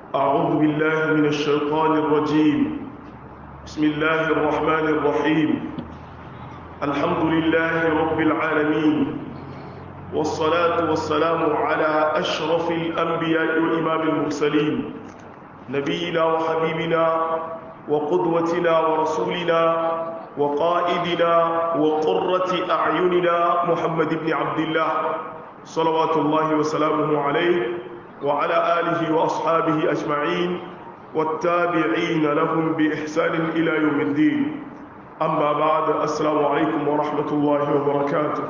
أعوذ بالله من الشيطان الرجيم بسم الله الرحمن الرحيم الحمد لله رب العالمين والصلاة والسلام على أشرف الأنبياء وإمام المرسلين نبينا وحبيبنا وقدوتنا ورسولنا وقائدنا وقرة أعيننا محمد بن عبد الله صلوات الله وسلامه عليه وعلى آله وأصحابه أجمعين والتابعين لهم بإحسان إلى يوم الدين أما بعد السلام عليكم ورحمة الله وبركاته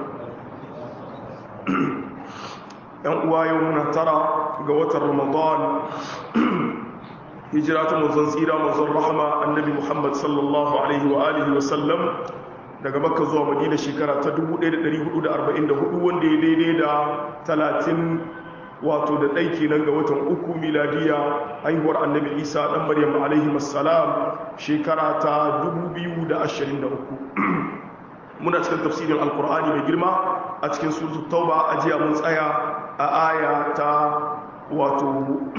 يوم يومنا ترى قوة رمضان hijira ta manzon tsira manzon rahama annabi muhammad sallallahu alaihi wa alihi wa sallam daga makka zuwa madina shekara ta 1444 wanda ya daidai da 30 wato da ɗai kenan ga watan uku miladiya haihuwar annabi isa ɗan maryam alaihi wassalam shekara ta 2023 muna cikin tafsirin alkur'ani mai girma a cikin suratul tauba a jiya mun tsaya a aya ta wato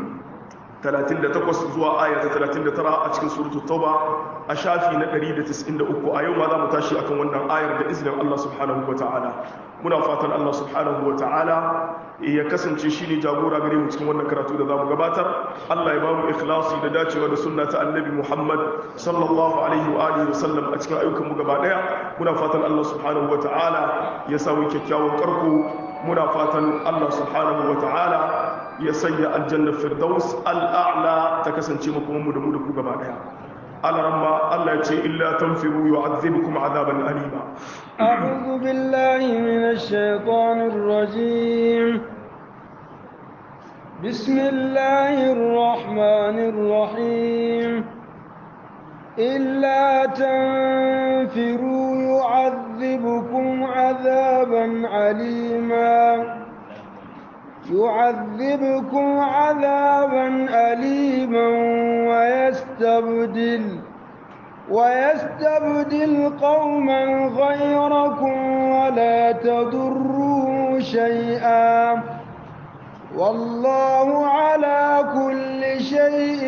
38 zuwa aya ta 39 a cikin suratul tauba a shafi na 193 a yau ma za mu tashi akan wannan ayar da izinin Allah subhanahu wataala muna fatan Allah subhanahu wataala ya kasance shine jagora gare mu cikin wannan karatu da zamu gabatar Allah ya ba mu ikhlasi da dacewa da sunna ta annabi Muhammad sallallahu alaihi wa alihi wasallam a cikin ayyukan mu gaba daya muna fatan Allah subhanahu wataala ya samu kyakkyawan karko muna fatan Allah subhanahu wataala ya sanya aljanna firdaus al'a'la ta kasance makomanmu da mu da ku gaba daya alaramma Allah ya ce illa tanfiru yu'adhibukum azaban alima a'udhu billahi minash shaitanir rajim bismillahir rahmanir rahim illa tanfiru yu'adhibukum azaban alima يعذبكم عذابا أليما ويستبدل ويستبدل قوما غيركم ولا تضروه شيئا والله على كل شيء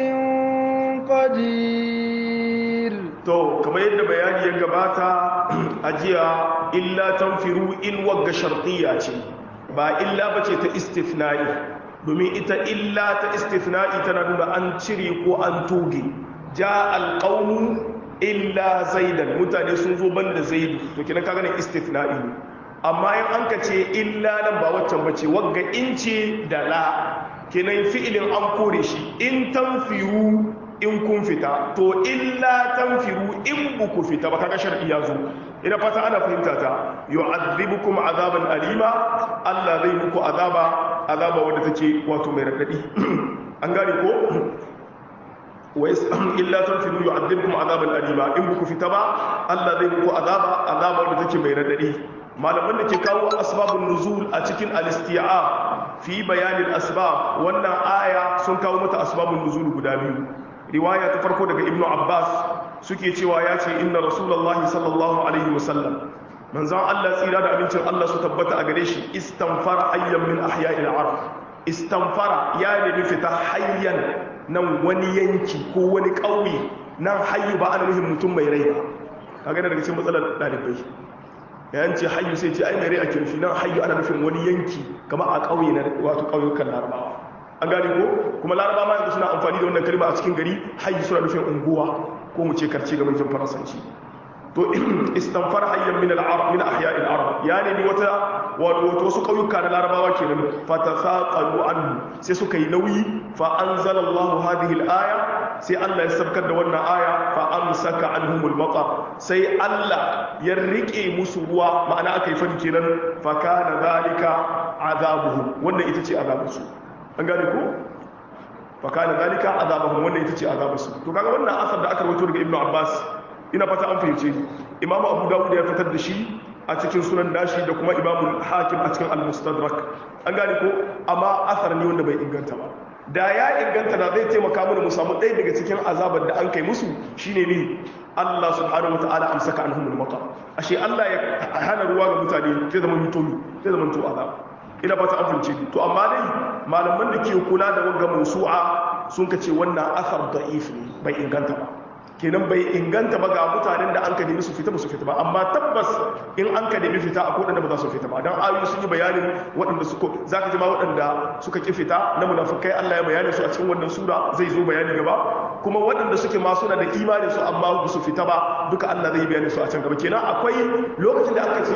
قدير to kamar yadda bayani ya gabata a jiya illa tanfiru in wagga shartiya ce ba illa ba ce ta istifna'i domin ita illa ta istifna'i tana nuna an cire ko an toge ja alƙaunu illa zaidan mutane sun zo ban da zaidu to kinan ka ganin istifna'i ne amma yin an ka ce illa nan ba waccan ba ce wagga in ce da la kinan fi'ilin an kore shi in tanfiru in kun fita to illa tanfiru in buku fita ba kaga shar'i ya zo ina fata ana fahimta ta yu'adhibukum azaban alima Allah zai muku azaba azaba wanda take wato mai radadi an gane ko wa illa tanfiru yu'adhibukum azaban alima in buku fita ba Allah zai muku azaba azaba wanda take mai radadi malaman da ke kawo asbabun nuzul a cikin al-isti'a fi bayanin asbab wannan aya sun kawo mata asbabun nuzul guda biyu riwaya ta farko daga ibnu abbas suke cewa ya ce inna rasulullahi sallallahu alaihi wasallam manzon Allah tsira da abincin Allah su tabbata a gare shi istanfara hayyan min ahya'il arab istanfara ya nemi fita hayyan nan wani yanki ko wani ƙauye nan hayyu ba ana nufin mutum mai rai ba kaga daga cikin matsalar dalibai yayin ce hayyu sai ce ai mai rai a kirfi nan hayyu ana nufin wani yanki kamar a ƙauye na wato ƙauyukan larabawa an gane ko kuma laraba ma yanzu suna amfani da wannan kalma a cikin gari hayyu suna nufin unguwa ko mu ce karce ga mulkin faransanci to istanfar hayyan min al-arab min ahya al-arab ya ne wata wato wasu kauyuka na larabawa kenan fatasaqalu anhu sai suka yi nauyi fa anzalallahu hadhihi al-aya sai Allah ya sabkar da wannan aya fa amsaka anhumul matar sai Allah ya rike musu ruwa ma'ana aka yi fadi kenan fa kana zalika azabuhum wannan ita ce azabusu an gane ko fakana zalika azabahum wannan ita ce azabarsu to kaga wannan asar da aka rawaito daga ibnu abbas ina fata an fahimce ni imamu abu dawud ya fitar da shi a cikin sunan dashi da kuma imamu hakim a cikin al-mustadrak an gane ko amma asar ne wanda bai inganta ba da ya inganta da zai taimaka mana mu samu ɗaya daga cikin azabar da an kai musu shine ne Allah subhanahu wataala amsaka anhumul matar ashe Allah ya hana ruwa ga mutane zai zama mutomi zai zama to azab ina fata an fahimce to amma dai malaman da ke kula da wanga mawsu'a sun ka ce wannan asar da'if ne bai inganta ba kenan bai inganta ba ga mutanen da an ka nemi su fita ba su fita ba amma tabbas in an ka nemi fita a kodanda ba za su fita ba don ayoyi sun yi bayanin waɗanda suka za ka ji ma waɗanda suka ki fita na munafukai Allah ya bayani su a cikin wannan sura zai zo bayani gaba kuma waɗanda suke ma suna da imani su amma ba su fita ba duka Allah zai bayani su a can gaba kenan akwai lokacin da aka ce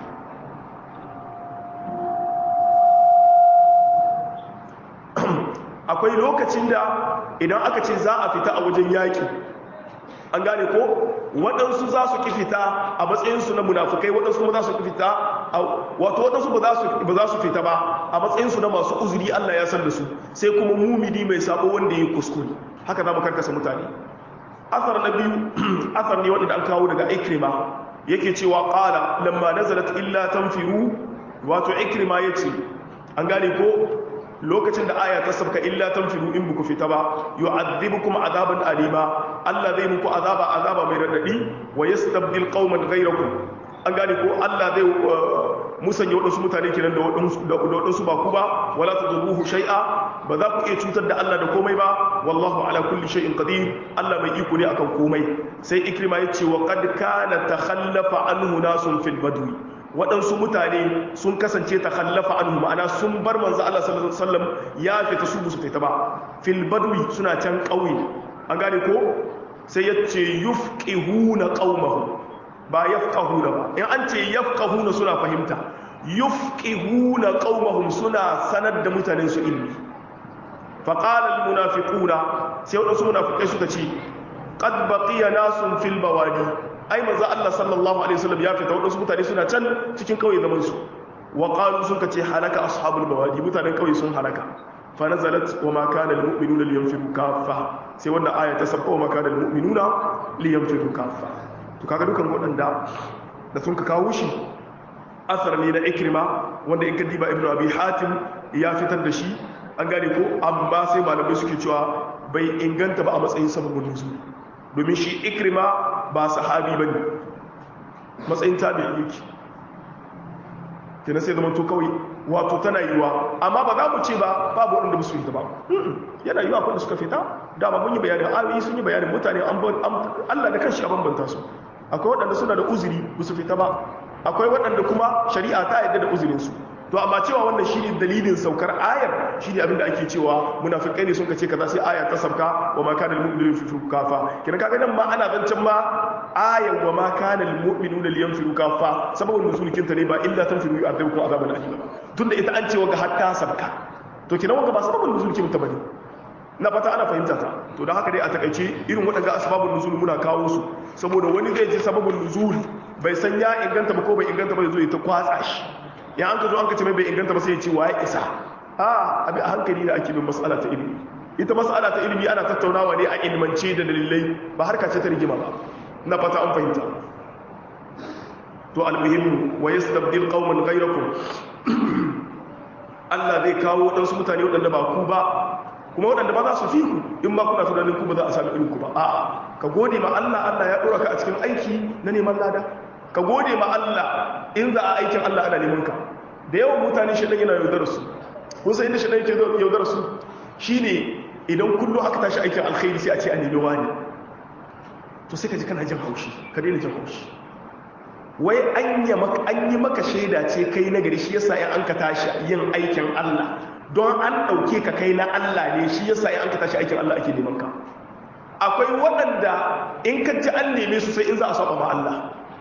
akwai lokacin da idan aka ce za a fita a wajen yaƙi an gane ko waɗansu za su ki fita a matsayinsu na munafukai waɗansu kuma za su ki fita wato waɗansu ba za su fita ba a matsayinsu na masu uzuri Allah ya san da su sai kuma mumini mai sabo wanda ya yi kuskure haka za mu karkasa mutane asar na biyu asar ne wanda an kawo daga ikrima yake cewa qala lamma nazalat illa tanfiru wato ikrima yace an gane ko lokacin da aya ta sabka illa tanfiru in buku fita ba yu'adhibukum azaban alima Allah zai muku azaba azaba mai radadi wa yastabdil qauman ghayrakum an gane ko Allah zai musanya wadansu mutane kenan da wadansu da wadansu ba ku ba wala tadruhu shay'a ba za ku iya cutar da Allah da komai ba wallahu ala kulli shay'in qadir Allah mai iko ne akan komai sai ikrima yace wa qad kana takhallafa anhu nasun fil badwi waɗansu mutane sun kasance ta kallafa anhu ma'ana sun bar manzo Allah sallallahu alaihi wasallam ya fita su musu fita ba fil badwi suna can ƙauye an gane ko sai ya ce yufqihuna qaumahum ba yafqahuna ba in an ce yafqahuna suna fahimta yufqihuna qaumahum suna sanar da mutanen su ilmi fa qala al munafiquna sai waɗansu munafikai suka ce qad baqiya nasun fil bawadi ai manzo Allah sallallahu alaihi wasallam ya fita wadansu mutane suna can cikin kauye zaman su wa qalu sun kace halaka ashabul bawadi mutanen kauye sun halaka fa nazalat wa ma kana lil mu'minuna liyanfiru kaffa sai wannan aya ta sabba wa ma kana lil mu'minuna liyanfiru kaffa to kaga dukan wadanda da sun ka kawo shi asar ne na ikrima wanda in ka diba ibnu abi hatim ya fitar da shi an gane ko amma sai malamai suke cewa bai inganta ba a matsayin sababin nuzul domin shi ikrima ba sahabi ba ne matsayin tabi'in yake kenan sai zama to kawai wato tana yiwa amma ba za mu ce ba babu waɗanda musu fita ba yana yiwa kwanda suka fita dama mun yi bayanin ayoyi sun yi bayanin mutane Allah da kanshi a bambanta su akwai waɗanda suna da uzuri ba su fita ba akwai waɗanda kuma shari'a ta yadda da uzurinsu to amma cewa wannan shi ne dalilin saukar ayar shi ne abinda ake cewa munafikai ne sun ka ce kaza sai aya ta sauka wa ma kana almu'minu fi kafa kina kaga nan ma ana zancen ma ayar wa ma kana almu'minu liyanfiru kafa sababin nusulikin ta ne ba illa tanfiru yu'adabukum azaban alim tunda ita an ce wa ga hatta sabka to kina wanga ba sababin nusulikin ta bane na fata ana fahimta ta to da haka dai a takaice irin waɗanda asbabun nuzul muna kawo su saboda wani zai ji sababin nuzul bai san ya inganta ba ko bai inganta ba zai zo ya ta kwatsa shi ya an ka zo an ka ce mai bai inganta ba sai ya ce wa ya isa a abi a hankali da ake bin mas'ala ta ilimi ita mas'ala ta ilimi ana tattaunawa ne a ilmance da dalilai ba harka ce ta rigima ba na fata an fahimta to almuhimmu wa yastabdil qauman ghayrakum Allah zai kawo waɗansu mutane waɗanda ba ku ba kuma waɗanda ba za su fi ku in ma kuna tunanin ku ba za a sami irin ku ba a'a ka gode ma Allah Allah ya ɗora ka a cikin aiki na neman lada ka gode ma Allah in za a aikin Allah ana neman ka da yawan mutane shi yana yaudar su kun san inda shi yake yaudar su shine idan kullum aka tashi aikin alkhairi sai a ce a nemi wani to sai ka ji kana jin haushi ka daina jin haushi wai an yi maka shaida ce kai na gari shi yasa in an ka tashi yin aikin Allah don an ɗauke ka kai na Allah ne shi yasa in an ka tashi aikin Allah ake neman ka akwai waɗanda in ka ji an neme su sai in za a saba ma Allah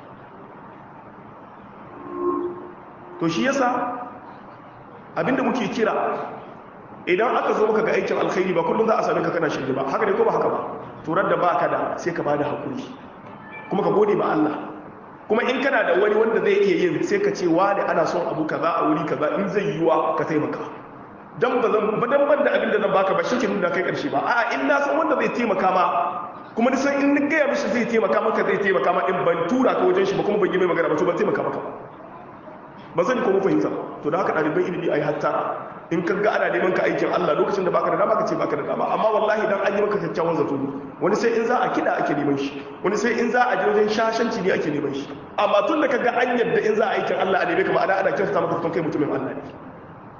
to shi yasa abinda muke kira idan aka zo maka ga aikin alkhairi ba kullum za a same ka kana shirye ba haka ne ko ba haka ba turar da baka da sai ka bada hakuri kuma ka gode ma Allah kuma in kana da wani wanda zai iya yin sai ka ce wani ana son abu kaza a wuri kaza in zai yiwa ka taimaka dan ba zan ba dan ban da abin da zan baka ba shi ke nuna kai karshe ba a'a in na san wanda zai taimaka ma kuma ni san in ni gaya mishi zai taimaka maka zai taimaka ma in ban tura ka wajen shi ba kuma ban yi mai magana ba to ban taimaka maka ba ba zan ko mu fahimta to da haka ɗaliban ilimi ai hatta in ka ga ana neman ka aikin Allah lokacin da baka da dama ka ce baka da dama amma wallahi dan an yi maka kyakkyawan zato wani sai in za a kida ake neman shi wani sai in za a je wajen shashanci ne ake neman shi amma tun da kaga an yadda in za a aikin Allah a neme ka ma'ana ana kyautata maka tun kai mutumin Allah ne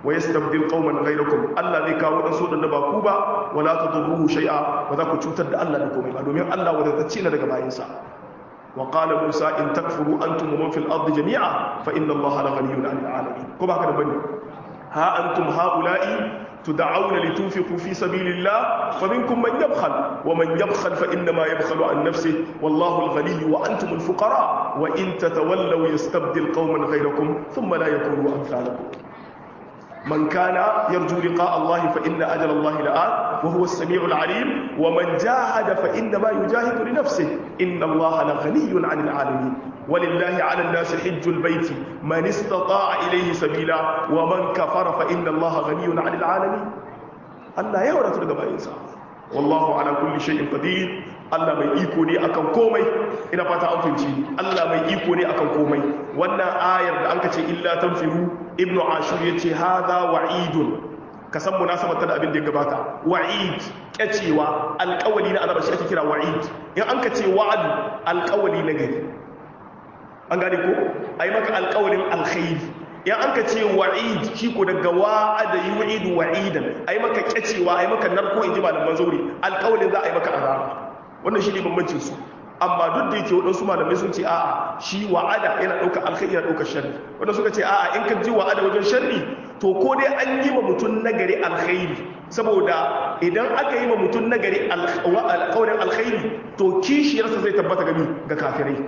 wa yastabdil qauman ghayrakum Allah zai kawo dan so da ba ku ba wala tadurruhu shay'a ba za ku cutar da Allah da komai ba domin Allah wadatacce ne daga bayinsa wa qala Musa in takfuru antum wa man fil ardi jami'a fa inna Allah la ghaniyyun 'anil 'alamin ko ba haka da bane ha antum haula'i تدعون لتنفقوا في سبيل الله فمنكم من يبخل ومن يبخل فإنما يبخل عن نفسه والله الغني وأنتم الفقراء وإن تتولوا يستبدل قوما غيركم ثم لا يكونوا أمثالكم من كان يرجو لقاء الله فإن أجل الله لآت وهو السميع العليم ومن جاهد فإنما يجاهد لنفسه إن الله لغني عن العالمين ولله على الناس حج البيت من استطاع إليه سبيلا ومن كفر فإن الله غني عن العالمين الله يورا ترغب إنسان والله على كل شيء قدير Allah mai iko ne akan komai ina fata an fahimci Allah mai iko ne akan komai wannan ayar da anka ce illa tanfiru ibnu ashur yace hadha wa'idun ka san munasabar ta da abin da ya gabata wa'id kyacewa alƙawali na azaba shi ake kira wa'id in anka ce wa'ad alƙawali na gari an gane ko ai maka alƙawalin alkhairi in anka ce wa'id shi ko daga wa'ada yu'idu wa'idan ai maka kyacewa ai maka narko inji malaman zauri alƙawalin za a yi maka azaba wannan shi ne bambancin su amma duk da yake waɗansu malamai sun ce a'a shi wa'ada yana ɗauka alkhairi yana ɗauka sharri wanda suka ce a'a in ka ji wa'ada wajen sharri to ko dai an yi ma mutum nagari alkhairi saboda idan aka yi ma mutum nagari alƙawarin alkhairi to kishiyarsa zai tabbata gami ga kafirai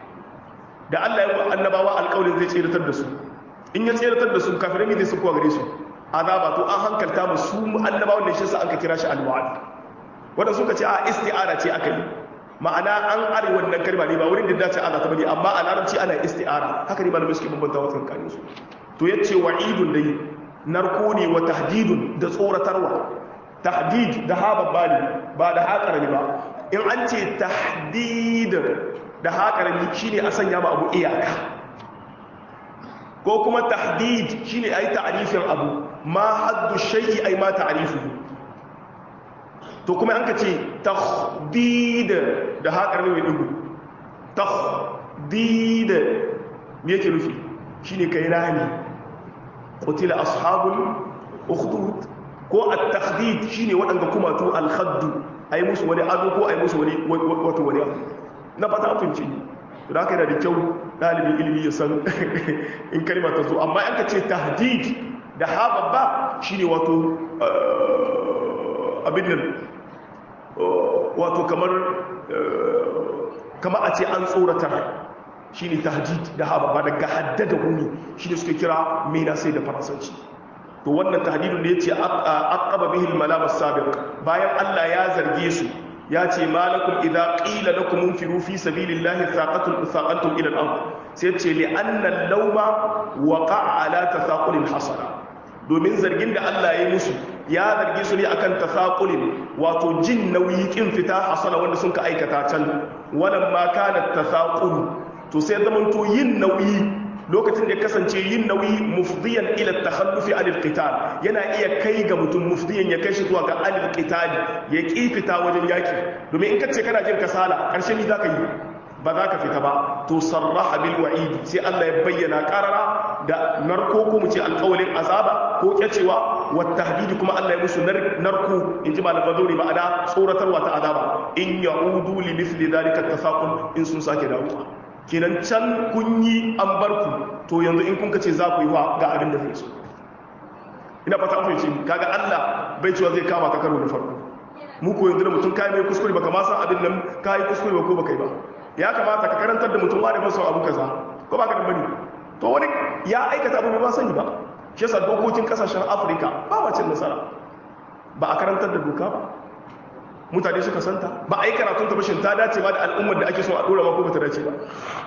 da Allah ya annabawa alƙawarin zai tseratar da su in ya tseratar da su kafirai ne zai su kuwa gare su azaba to an hankalta mu su annabawan da shi sa an ka kira shi alwa'ad wanda suka ce a isti'ara ce aka yi ma'ana an are wannan kalma ne ba wurin da dace Allah ta bane amma a larabci ana isti'ara haka ne malamai suke bambanta wata kan su to yace wa'idun dai narko ne wa tahdidun da tsoratarwa tahdid da ha babbali ba da ha karami ba in an ce tahdid da ha karami shine a sanya ma abu iyaka ko kuma tahdid shine ayi ta'rifin abu ma haddu shay'i ay ma ta'rifuhu to kuma an ka ce tahdid da haƙar mai ɗugu tahdid me yake nufi shine kai rani qutila ashabul ukhdud ko at-tahdid shine waɗanda kuma to al-khaddu ayi musu wani ado ko ayi musu wani wato wani na fata afinci to da haka yana da kyau ɗalibin ilimi ya san in kalma ta zo amma an ka ce tahdid da ha babba shine wato abin nan wato kamar kamar a ce an tsoratar shi ne tahdid da haɓa ba daga haddada huni shi ne suke kira mena sai da faransanci to wannan tahdidun da ya ce aqaba bihil malamas sabiq bayan Allah ya zarge su ya ce malakum idza qila lakum munfiru fi sabilillahi thaqatum thaqantum ila al-ard sai ce li anna al-lawma waqa'a ala tasaqulin hasana domin zargin da Allah ya yi musu ya zargi su ne akan tasaqulin wato jin nauyi kin fita hasana wanda sun ka aikata can wannan ma kana tasaqul to sai zaman to yin nauyi lokacin da ya kasance yin nauyi mufdiyan ila takhallufi anil qital yana iya kai ga mutum mufdiyan ya kai shi zuwa ga anil qital ya ki fita wajen yaki domin in ka ce kana jin kasala karshe ni zaka yi ba za ka fita ba to sarraha bil wa'id sai Allah ya bayyana qarara da narko ko mu ce alƙawalin azaba ko kyacewa wa tahdidi kuma Allah ya musu narko in ji malaman zauri ma'ana tsoratarwa ta azaba in ya'udu li mithli dhalika tasaqul in sun sake dawowa kenan can kun yi an bar ku to yanzu in kun kace za ku yi wa ga abin da zai so ina fata an fahimci kaga Allah bai cewa zai kama ka karo da farko mu ko yanzu da mutum kai mai kuskure baka ma san abin nan kai kuskure ba ko baka yi ba ya kamata ka karantar da mutum wani masa abu kaza ko baka da bane to wani ya aikata abu ba sani ba shi yasa dokokin kasashen Afirka ba wacin nasara ba a karantar da doka ba mutane suka santa ba a yi karatun ta bashin ta dace ba da al'ummar da ake so a dora ma ko ba ta dace ba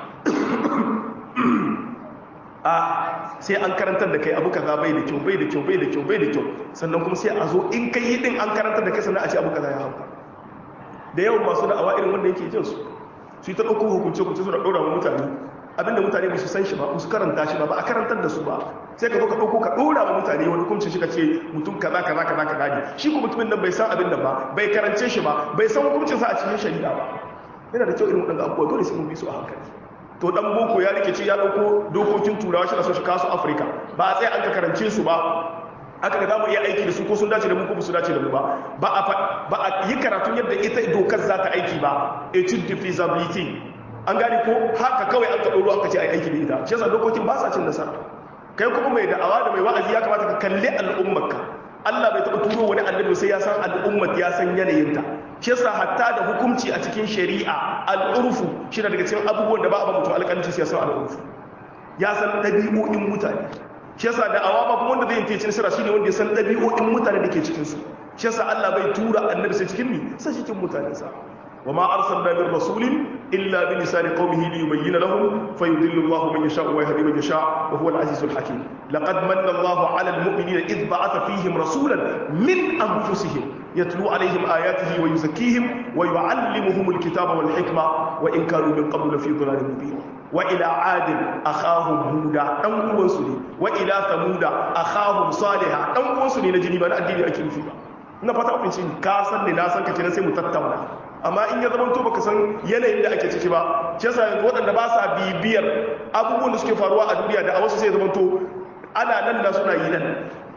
a sai an karantar da kai abu kaza bai da kyau bai da kyau bai da kyau bai da kyau sannan kuma sai a zo in kai yi din an karantar da kai sannan a ce abu kaza ya hauka da yawan masu da'awa irin wanda yake jin su su yi ta ɗauko hukunce hukunce suna ɗora wa mutane abinda mutane ba su san shi ba su karanta shi ba ba a karantar da su ba sai ka zo ka ɗauko ka ɗora wa mutane wani hukuncin shi ka ce mutum kaza kaza kaza kaza ne shi ko mutumin nan bai san abin nan ba bai karance shi ba bai san hukuncin sa a cikin shari'a ba yana da kyau irin waɗanda abubuwa dole sai mun bi su a hankali to dan boko ya rikice ya ɗauko dokokin turawa shi na so shi kasu afirka ba a tsaya an ka karance su ba aka ga zamu iya aiki da su ko sun dace da mu ko su dace da mu ba ba a ba a yi karatun yadda ita dokar za ta aiki ba etude de feasibility an gane ko haka kawai an ka doro aka ce ai aiki da ita shi yasa dokokin ba sa cin nasara kai kuma mai da'awa da mai wa'azi ya kamata ka kalli al'ummarka Allah bai taɓa turo wani annabi sai ya san al'ummar ya san yanayinta shi yasa hatta da hukunci a cikin shari'a al'urfu shi daga cikin abubuwan da ba a ba mutum alƙalanci sai ya san al'urfu ya san ɗabi'o'in mutane shi yasa da awa ba kuma wanda zai yi nasara shine wanda ya san ɗabi'o'in mutane da ke cikin su shi yasa Allah bai tura annabi sai cikin mi sai cikin mutane sa wa ma arsalna min rasulin illa bi lisani qaumihi li yubayyana lahum fayudillu Allahu man yasha wa yahdi man yasha wa huwa al-azizul hakim laqad manna Allahu 'ala al-mu'minina idh ba'atha fihim rasulan min anfusihim يتلو عليهم آياته ويزكيهم ويعلمهم الكتاب والحكمة وإن كانوا من قبل في ضلال مبين وإلى عاد أخاهم هودا أن وصلي وإلى ثمود أخاهم صالحا أن وصلي نجني بان الدين أكيد فيها na fata kun shi ka san ne na san ka kenan sai mu tattauna amma in ya zama to baka san yanayin da ake ciki ba shi yasa yanzu waɗanda ba sa bibiyar abubuwan da suke faruwa a duniya da a wasu sai ya zama to ana nan da suna yi nan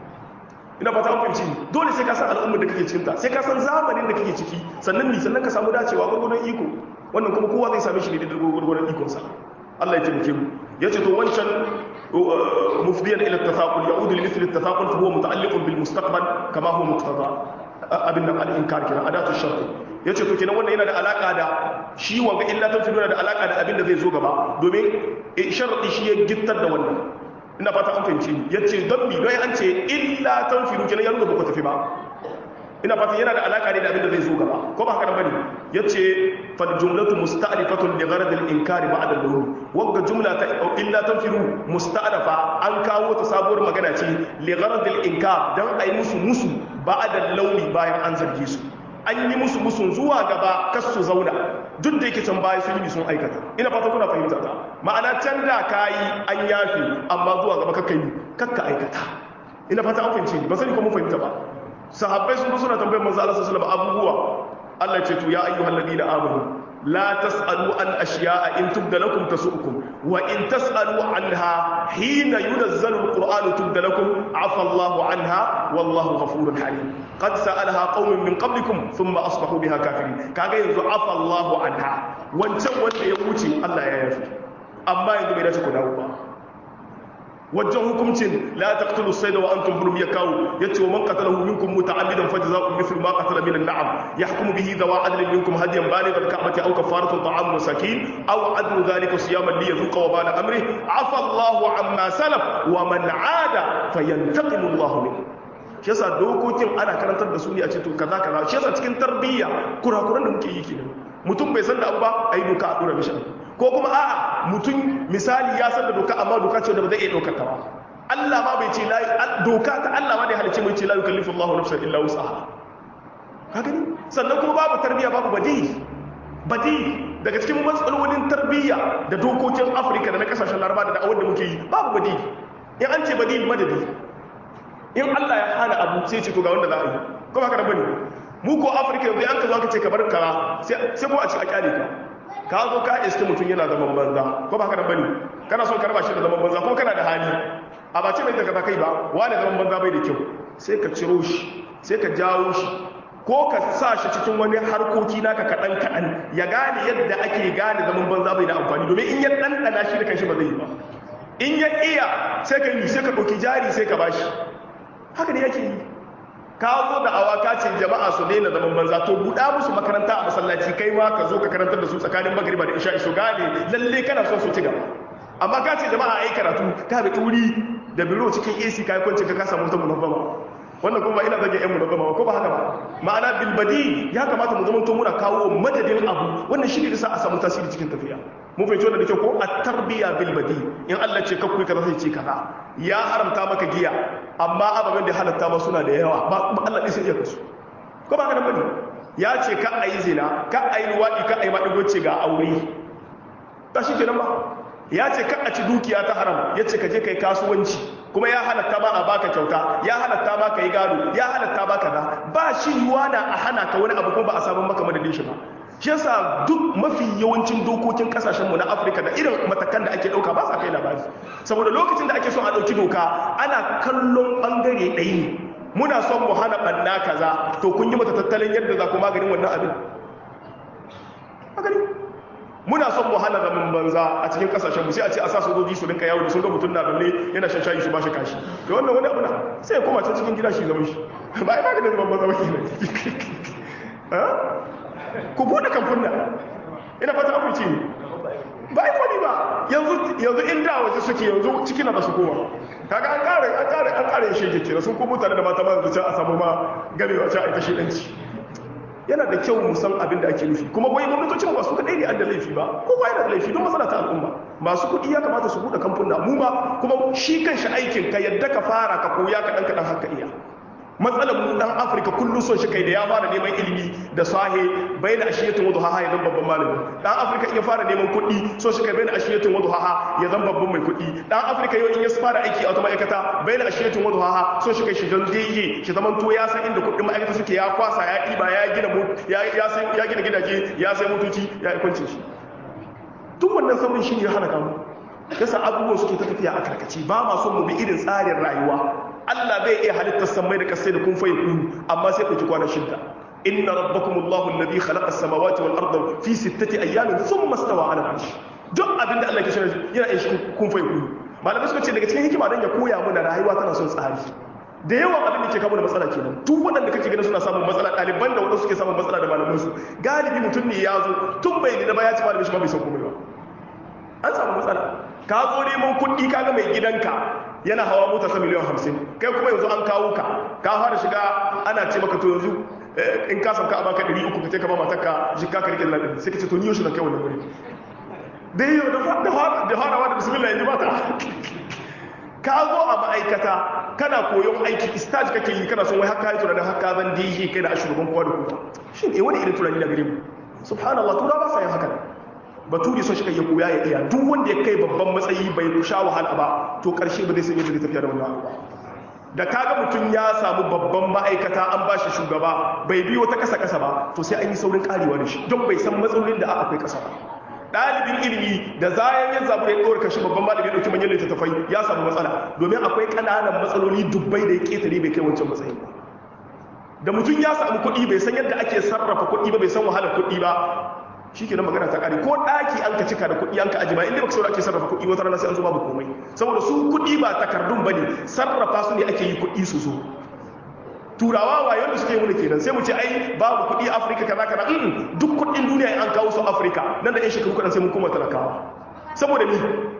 ina fata an fahimci dole sai ka san al'ummar da kake cikin ta sai ka san zamanin da kake ciki sannan ni sannan ka samu dacewa gurgurdan iko wannan kuma kowa zai same shi ne da gurgurdan ikon sa Allah ya taimake mu yace to wancan mufdiyan ila at-tafaqul ya'udu li mithli at-tafaqul fa huwa muta'alliqun bil mustaqbal kama huwa muqtada abin nan al-inkar kenan adatu shart yace to kenan wannan yana da alaka da shi wanga illa tanfidu yana da alaka da abin da zai zo gaba domin sharadi shi ya gittar da wannan ina fata an fahimci ya ce don mi don an ce illa tan firu kenan ya nuna ba ku tafi ba ina fata yana da alaka ne da abin da zai zo gaba ko ba haka nan bane ya ce fal jumlatu musta'rifatun li gharad al inkari ba'da al dhuhur wagga jumla ta illa tan firu musta'rafa an kawo ta sabuwar magana ce li gharad al inkar dan ai musu musu ba'da al launi bayan an zarge su an yi musu musun zuwa gaba kas su zauna duk da yake can baya sun yi sun aikata ina fata kuna fahimta ta ma'ana can da ka yi an yafi amma zuwa gaba kakka yi kakka aikata ina fata an fahimci ba sani ko mun fahimta ba sahabbai sun suna tambayar manzo Allah sallallahu alaihi abubuwa Allah ce to ya ayyuhal ladina amanu la tasalu an ashiya'a in tubda lakum tasu'ukum wa in tasalu anha hina yunazzalu alqur'anu tubda lakum afa Allahu anha wallahu ghafurun halim qad sa'alaha qaumun min qablikum thumma asbahu biha kafirin kaga yanzu afa Allahu anha wancan wanda ya wuce Allah ya yafi amma yanzu bai dace ku dawo ba wajen hukuncin la taqtulu sayda wa antum hurum yakawu yace wa man qatalahu minkum muta'ammidan fajza'un mithlu ma qatala min an-na'am yahkumu bihi dawa adlin minkum hadiyan baligh al-ka'bati aw kafaratun ta'am masakin aw adlu dhalika siyaman li yadhuqa wa bala amri afa Allahu amma salaf wa man 'ada fayantaqimu Allahu minhu shi yasa dokokin ana karantar da su ne a ce to kaza kaza shi yasa cikin tarbiyya kurakuran da muke yi kenan mutum bai san da abu ba ayi doka a dora mishi ko kuma a'a mutum misali ya san da doka amma doka ce da ba zai iya ɗaukar ta ba Allah ma bai ce doka ta Allah ma da ya halice mai ce la yukallifu Allahu nafsan illa wus'aha ka gani sannan kuma babu tarbiyya babu badi badi daga cikin matsalolin tarbiyya da dokokin Afirka da na kasashen Laraba da da'awar da muke yi babu badi in an ce badi madadi in Allah ya hana abu sai ce to ga wanda za a yi ko ba ka da bane mu ko Afirka yanzu an ka zo aka ce ka bar kara sai ko a ci a kyale ka ka zo ka iske mutum yana zaman banza ko ba ka da bane kana son ka raba shi da zaman banza ko kana da hali a ba ce mai daga kai ba wani zaman banza bai da kyau sai ka ciro shi sai ka jawo shi ko ka sa shi cikin wani harkoki naka kaɗan kaɗan ya gane yadda ake gane zaman banza bai da amfani domin in ya ɗanɗana shi da kanshi ba zai yi ba in ya iya sai ka yi sai ka ɗauki jari sai ka bashi haka ne yake yi ka zo da awaka ce jama'a su daina zaman banza to buɗa musu makaranta a masallaci kai ma ka zo ka karantar da su tsakanin magriba da isha su gane lalle kana son su ci gaba amma ka ce jama'a ai karatu ka bi wuri da biro cikin AC kai kwanci ka kasa mutum munaffama wannan kuma ina zage yan munaffama ko ba haka ba ma'ana bilbadi ya kamata mu zama to muna kawo madadin abu wannan shi ne da sa a samu tasiri cikin tafiya mun fahimci wannan da kyau ko a tarbiya bilbadi in Allah ce kakku kaza sai ce kaza ya haramta maka giya amma ababen da halatta ma suna da yawa ba Allah ɗin sai iya kasu ko ba ka da bane ya ce ka a yi zina ka a yi luwaɗi ka a yi maɗigo ce ga aure ta shi kenan ba ya ce ka a ci dukiya ta haram ya ce ka je ka yi kasuwanci kuma ya halatta ma a baka kyauta ya halatta ma ka yi gado ya halatta ma ka da ba shi yiwa na a hana ka wani abu kuma ba a samun maka madadin shi ba shi yasa duk mafi yawancin dokokin kasashenmu na afirka da irin matakan da ake ɗauka ba sa kai labari saboda lokacin da ake son a ɗauki doka ana kallon ɓangare ɗaya ne muna son mu hana ɓanna kaza to kun yi mata tattalin yadda za ku maganin wannan abin magani muna son mu hana zaman banza a cikin kasashen mu sai a ce a sa sojoji su rinka yawo da sun ga mutum na balle yana shan shayi su ba shi kashi to wannan wani abu na sai ya koma can cikin gida shi zaman shi ba ai maganin zaman banza ba kenan ku bude kamfuna ina fata abu ce ba ai kwani ba yanzu yanzu inda waje suke yanzu ciki na ba su kowa kaga an kare an kare an kare shege kenan sun kuma mutane da mata ma yanzu can a samu ma gamewa can a ita shedanci yana da kyau mu san abin da ake nufi kuma wai gwamnatocin ba su kadai ne an da laifi ba kowa yana da laifi don matsala ta al'umma masu kuɗi ya kamata su buɗe kamfuna mu ba kuma shi kanshi aikin ka yadda ka fara ka koya kaɗan kaɗan haka iya matsalar mu dan afirka kullum son shi kai da ya fara neman ilimi da sahe bai da ashiyatun wadu haha ya zan babban malami dan afirka in ya fara neman kuɗi son shi kai bai da ashiyatun wadu haha ya zan babban mai kuɗi dan afirka yau in ya fara aiki a wata ma'aikata bai da ashiyatun wadu haha son shi kai shi jan deye shi zaman to ya san inda kuɗin ma'aikata suke ya kwasa ya ɗiba ya gina ya gina gidaje ya sai motoci ya yi kwancin shi tun wannan saurin shi ne ya hana kamu yasa abubuwan suke ta tafiya a karkaci ba ma son mu bi irin tsarin rayuwa Allah bai iya halittar samai da kasai da kun faye kunu amma sai ɗauki kwanan shidda inna rabbakumullahu alladhi khalaqa as-samawati wal arda fi sittati ayyamin thumma stawa 'ala al-'arsh duk abin da Allah ke shirya yana yin shi kun faye kunu malamai suka ce daga cikin hikima dan ya koya mana rayuwa tana son tsari da yawan abin da ke kawo da matsala kenan duk waɗanda kake ganin suna samun matsala ɗaliban da waɗanda suke samun matsala da malaman su galibi mutum ne ya zo tun bai da ba ya ci malamin shi ba bai san komai ba an samu matsala ka zo neman kuɗi kaga mai gidanka yana hawa mota ta miliyan hamsin kai kuma yanzu an kawo ka ka fara shiga ana ce maka to yanzu in ka sauka a baka ɗari uku ka ce ka ba matarka jikka ka rike da ɗari sai ka ce to ni yau shi na kai wannan wuri dai yau da farawa da bismillah yanzu ba ta ka zo a ma'aikata kana koyon aiki stage kake yi kana son wai haka yi tunanin haka zan dj kai da shugaban kowa da kowa shin eh wani irin tunani da gare mu subhanallah tura ba sa yin haka baturi son shi kai ya koya ya iya duk wanda ya kai babban matsayi bai sha wahala ba to karshe ba zai san yadda zai tafiya da wannan ba da kaga mutum ya samu babban ma'aikata an ba shi shugaba bai biyo ta kasa kasa ba to sai an yi saurin karewa da shi don bai san matsalolin da akwai kasa ba ɗalibin ilimi da zayan ya zabu ya ɗora kashi babban malami ya ɗauki manyan littattafai ya samu matsala domin akwai ƙananan matsaloli dubbai da ya ƙetare bai kai wancan matsayin ba da mutum ya samu kuɗi bai san yadda ake sarrafa kuɗi ba bai san wahalar kuɗi ba shi ke magana ta ƙari ko ɗaki an ka cika da kuɗi an ka aji ba inda baka saura ake sarrafa kuɗi wata rana sai an zo babu komai saboda su kuɗi ba takardun ba ne sarrafa su ne ake yi kuɗi su zo turawa wayon da suke yi kenan sai mu ce ai babu kuɗi afirka kaza kaza mm duk kuɗin duniya an kawo su afirka nan da yan shekaru kaɗan sai mun koma talakawa saboda ni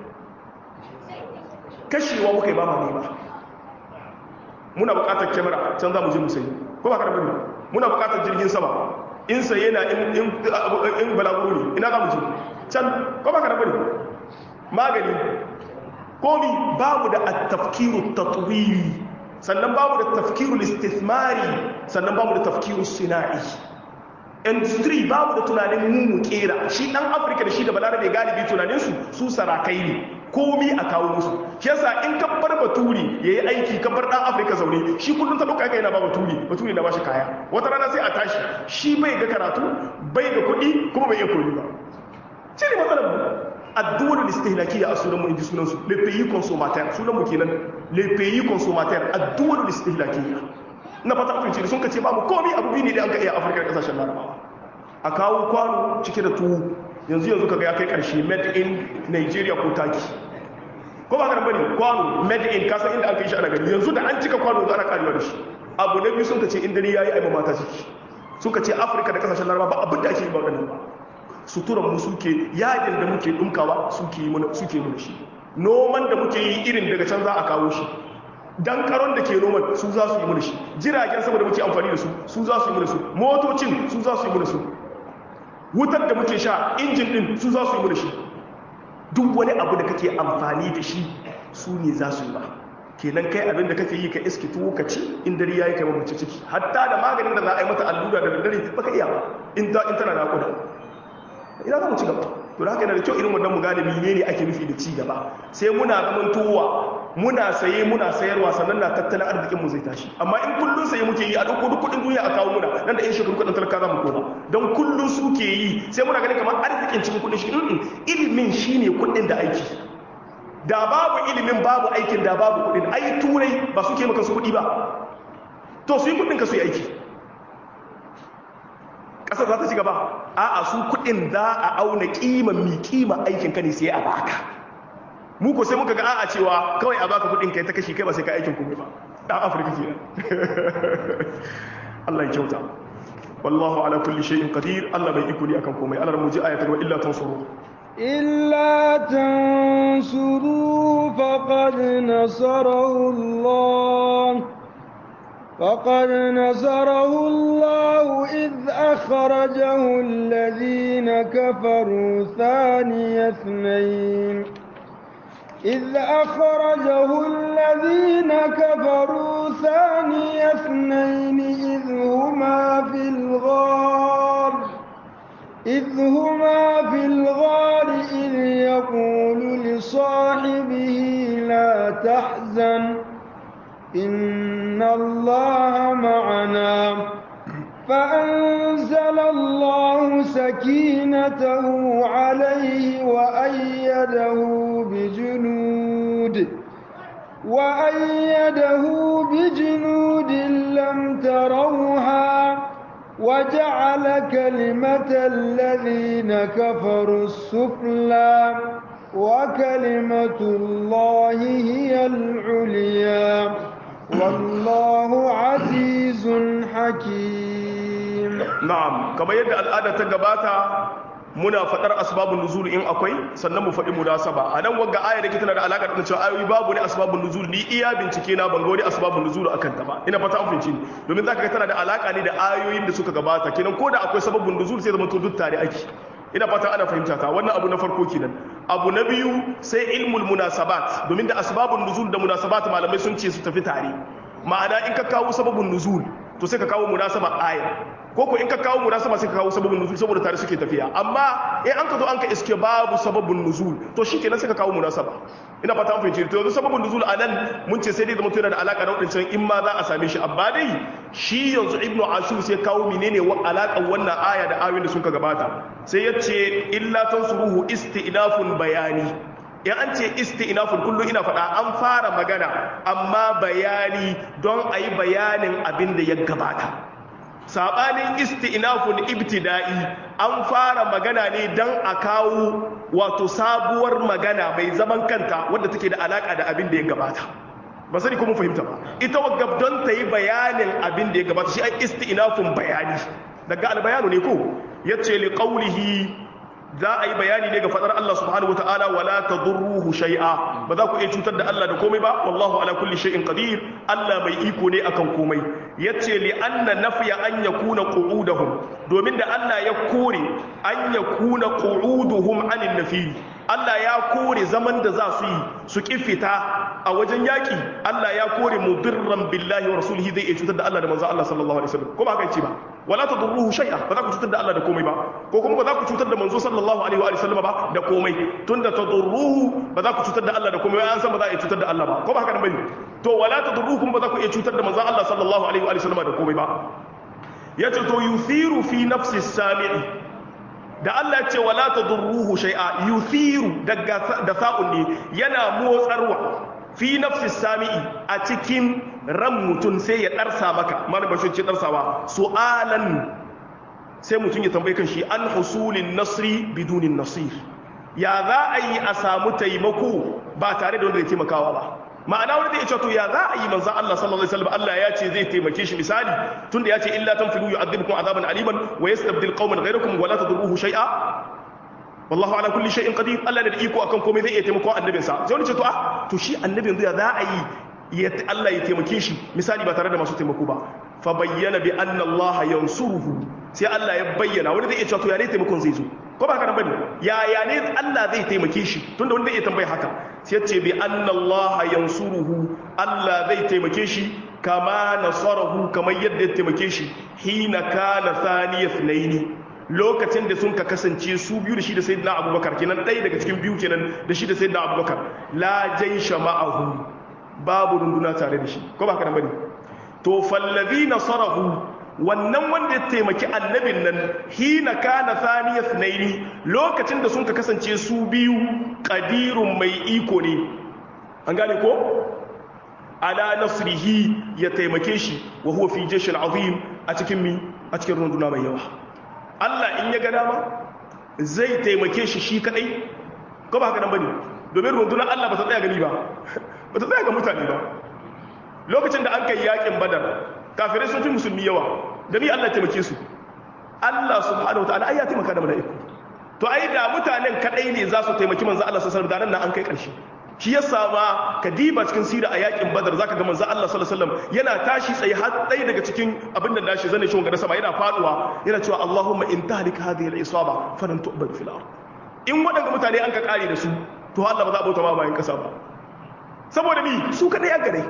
kashewa muka yi ba ma nema muna buƙatar kyamara can za mu je mu sayi ko ba ka da bane muna buƙatar jirgin sama in saye na in balaguro ne ina za mu je can ko ba ka da bane magani komi babu da at-tafkiru tatwiri sannan babu da tafkirul istithmari sannan babu da tafkirul sina'i industry babu da tunanin mu mu kera shi dan afirka da shi da balarabe galibi tunanin su su sarakai ne komi a kawo musu shi yasa in ka bar baturi yayi aiki ka bar dan afirka zaune shi kullun ta dauka kai na ba baturi baturi na bashi kaya wata rana sai a tashi shi bai ga karatu bai ga kuɗi kuma bai iya koyi ba shi ne matsalar mu addu'ar istihlakiyya a sunan mu inji sunan su le pays consommateur sunan mu kenan le pays consommateur addu'ar istihlakiyya na fata afirci sun kace ba mu komai abu ne da an ka iya afirka da kasashen larabawa a kawo kwano cike da tuwo yanzu yanzu kaga ya kai karshe made in nigeria ko taki ko ba ka bane kwano made in kasan inda aka yi shi ana gani yanzu da an cika kwano za a karewa da shi abu na biyu sun kace in dare yayi ai mata ciki sun kace afirka da kasashen larabawa ba abin da ake yi ba wadannan ba suturan mu suke yadin da muke dumkawa suke yi mana suke mana shi noman da muke yi irin daga can za a kawo shi dan karon da ke noman su za su yi mana shi jiragen sama da muke amfani da su su za su yi mana su motocin su za su yi mana su wutar da muke sha injin din su za su yi mana shi duk wani abu da kake amfani da shi su ne za su yi ba kenan kai abin da kake yi ka iski tuwo ka ci in dare yayi kai mace ciki hatta da maganin da za a yi mata allura da daddare baka iya ba in ta in tana naƙuda ina za mu ci gaba to da haka yana da kyau irin wannan mu gane menene ake nufi da ci gaba sai muna zaman towa muna saye muna sayarwa sannan na tattalin arzikin mu zai tashi amma in kullun saye muke yi a duk duk kudin duniya a kawo muna nan da in shekaru kudin talaka za mu koma don kullun suke yi sai muna ganin kamar arzikin cikin kudin shi ilimin shine kudin da aiki da babu ilimin babu aikin da babu kudin ai turai ba suke maka su kudi ba to su yi kudin ka su yi aiki ƙasar za ta ci gaba a'a su kudin za a auna kima mi kima aikin ka ne sai a baka mu ko sai muka ga a'a cewa kawai a baka kudin kai ta kashi kai ba sai ka aikin komai ba dan afirka kenan Allah ya kyauta wallahu ala kulli shay'in qadir Allah bai iko ne akan komai Allah mu ji ayatul wa illa tansuru إلا تنصروا فقد نصره الله فقد نصره الله إذ أخرجه الذين كفروا ثاني اثنين إذ أخرجه الذين كفروا ثاني اثنين إذ هما في الغار إذ هما في الغار إذ يقول لصاحبه لا تحزن إن الله معنا فأنزل الله سكينته عليه وأيده بجنود وأيده بجنود لم تروها وجعل كلمة الذين كفروا السفلى وكلمة الله هي العليا والله عزيز حكيم na'am kamar yadda al'ada ta gabata muna faɗar asbabun nuzul in akwai sannan mu faɗi munasaba a nan wagga aya da ke tana da alaƙa da cewa ayoyi babu ne asbabun nuzul ni iya bincike na ban ga wani asbabun nuzul akan ta ba ina fata an fahimci ni domin zaka ga tana da alaƙa ne da ayoyin da suka gabata kenan ko da akwai sababun nuzul sai zama to duk tare ake ina fata ana fahimta ta wannan abu na farko kenan abu na biyu sai ilmul munasabat domin da asbabun nuzul da munasabat malamai sun ce su tafi tare ma'ana in ka kawo sababun nuzul to sai ka kawo munasaba aya ko ko in ka kawo munasaba sai ka kawo sababun nuzul saboda tare suke tafiya amma in an ka zo an ka iske babu sababun nuzul to shikenan sai ka kawo munasaba ina fata an fahimci to yanzu sababun nuzul anan mun ce sai dai zama yana da alaka da wadancan in ma za a same shi amma dai shi yanzu ibnu ashur sai kawo menene wa alakan wannan aya da ayoyin da suka gabata sai ya ce illa tansuruhu istinafun bayani in an ce isti'nafun kullum ina faɗa an fara magana amma bayani don a yi bayanin abin da ya gabata saɓanin isti'nafun ibtida'i an fara magana ne don a kawo wato sabuwar magana mai zaman kanta wadda take da alaƙa da abin da ya gabata ba sani kuma fahimta ba ita wagab don ta yi bayanin abin da ya gabata shi ai isti'nafun bayani daga albayanu ne ko yace li qawlihi za a yi bayani ne ga fadar Allah subhanahu wataala wala tadurruhu shay'a ba za ku iya cutar da Allah da komai ba wallahu ala kulli shay'in qadir Allah mai iko ne akan komai yace li anna nafya an yakuna qu'uduhum domin da Allah ya kore an yakuna qu'uduhum anin nafi Allah ya kore zaman da za su yi su kifita a wajen yaki Allah ya kore mudirran billahi wa rasulihi zai iya cutar da Allah da manzo Allah sallallahu alaihi wasallam ko ba haka yace ba wala tadurruhu shay'a ba za ku cutar da Allah da komai ba ko kuma ba za ku cutar da manzo sallallahu alaihi wa sallam ba da komai tunda tadurruhu ba za ku cutar da Allah da komai an san ba za a iya cutar da Allah ba ko ba haka nan bane to wala tadurruhu kuma ba za ku iya cutar da manzo Allah sallallahu alaihi wa sallam da komai ba yace to yuthiru fi nafsi sami'i da Allah ce wala tadurruhu shay'a yuthiru daga da sa'un ne yana motsarwa fi nafsi sami'i a cikin ran mutum sai ya darsa maka mana bashin ce darsawa su'alan sai mutum ya tambaye kan shi an husulin nasri bidunin nasir ya za a yi a samu taimako ba tare da wanda ya taimakawa ba ma'ana wanda zai ce to ya za a yi manzan Allah sallallahu alaihi wasallam Allah ya ce zai taimake shi misali tunda ya ce illa tanfilu yu'adhibukum azaban aliman wa yastabdil qauman ghayrakum wa la tadurruhu shay'a wallahu ala kulli shay'in qadir Allah da iko akan komai zai iya taimako annabinsa sai wani ce to ah to shi annabin zai za a yi ya Allah ya taimake shi misali ba tare da masu taimako ba fa bayyana bi anna Allah yansuruhu sai Allah ya bayyana wani zai iya cewa to ya ne taimakon zai zo ko ba haka nan bane ya ya ne Allah zai taimake shi tunda wani zai iya tambaya haka sai ya ce bi anna Allah yansuruhu Allah zai taimake shi kama nasarahu kamar yadda ya taimake shi hina kana thaniyat naini lokacin da sun ka kasance su biyu da shi da sayyidina abubakar kenan ɗaya daga cikin biyu kenan da shi da sayyidina abubakar la jaisha ma'ahu babu runduna tare da shi ko ba ka bane to fallazi nasarahu wannan wanda ya taimaki annabin nan hina kana thaniya thnaini lokacin da sun ka kasance su biyu qadirun mai iko ne an gane ko ala nasrihi ya taimake shi wa huwa fi jashin azim a cikin mi a cikin runduna mai yawa Allah in ya ga dama zai taimake shi shi kadai ko ba haka nan bane domin rundunar Allah ba ta tsaya gani ba ba ta tsaya ga mutane ba lokacin da an kai yakin badar kafirai sun fi musulmi yawa da ni Allah taimake su Allah subhanahu wa ta'ala ai ya taimaka da mala'iku to ai da mutanen kadai ne za su taimaki manzo Allah sallallahu alaihi wasallam da nan an kai karshe shi yasa ma kadiba cikin sira a yakin badar zaka ga manzo Allah sallallahu alaihi wasallam yana tashi tsaye har ɗaya daga cikin abin da nashi zane shi wanga sama yana faduwa yana cewa Allahumma in tahlik hadhihi al-isaba falan tu'bad fil ard in waɗanda mutane an ka kare da su to Allah ba za a bauta ma bayan kasa ba saboda mi su kadai ya gare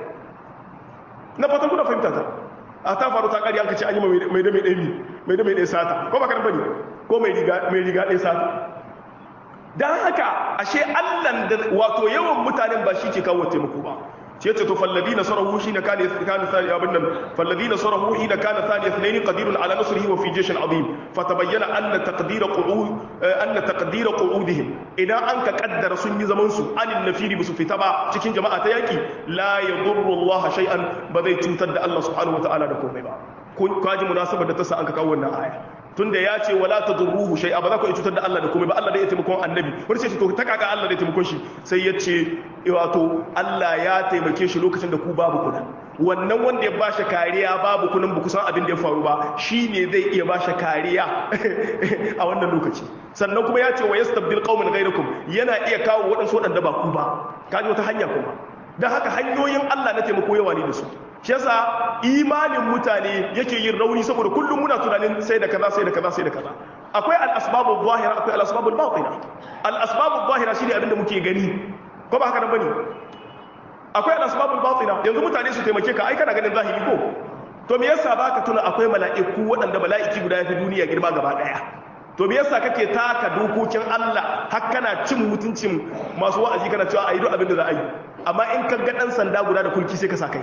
na fatan kuna fahimta ta a ta faru ta kare an ka ce an yi mai da mai ɗaya mai da mai ɗaya sata ko ba kan bane ko mai riga mai riga ɗaya sata don haka ashe allan da wato yawan mutanen ba shi ke kawo taimako ba ce ce to fallabi na sarahu shi na kane kane sani abin nan fallabi na sarahu shi na kane sani yasnaini qadirun ala nasrihi wa fi jashin azim fatabayyana anna taqdira qu'ud anna taqdira qu'udihim idan an ka kaddara sun yi zaman su anin nafiri bisu fita ba cikin jama'a ta yaki la yadurru Allah shay'an ba zai cutar da Allah subhanahu wa ta'ala da komai ba kun kaji munasabar da ta sa an ka kawo wannan aya tunda ya ce wala tadurruhu shay'a ba za ku cutar da Allah da komai ba Allah da ya taimakon annabi wani sai to ta kaga Allah da ya taimakon shi sai ya ce wato Allah ya taimake shi lokacin da ku babu kuna wannan wanda ya ba shi kariya babu kunan ba kusan abin da ya faru ba shi ne zai iya ba shi kariya a wannan lokaci sannan kuma ya ce wa yastabdil qauman ghayrakum yana iya kawo waɗansu waɗanda ba ku ba kaji wata hanya kuma don haka hanyoyin Allah na taimako yawa ne da su shi yasa imanin mutane yake yin rauni saboda kullum muna tunanin sai da kaza sai da kaza sai da kaza akwai al-asbabu zahira akwai al-asbabu batina al-asbabu zahira shine abin da muke gani ko ba haka nan bane akwai al-asbabu batina yanzu mutane su taimake ka ai kana ganin zahiri ko to me yasa baka tuna akwai mala'iku waɗanda mala'iki guda yafi duniya girma gaba daya to me yasa kake taka dokokin Allah har kana cin mutuncin masu wa'azi kana cewa ayi duk abin da za a yi amma in ka ga dan sanda guda da kulki sai ka sa kai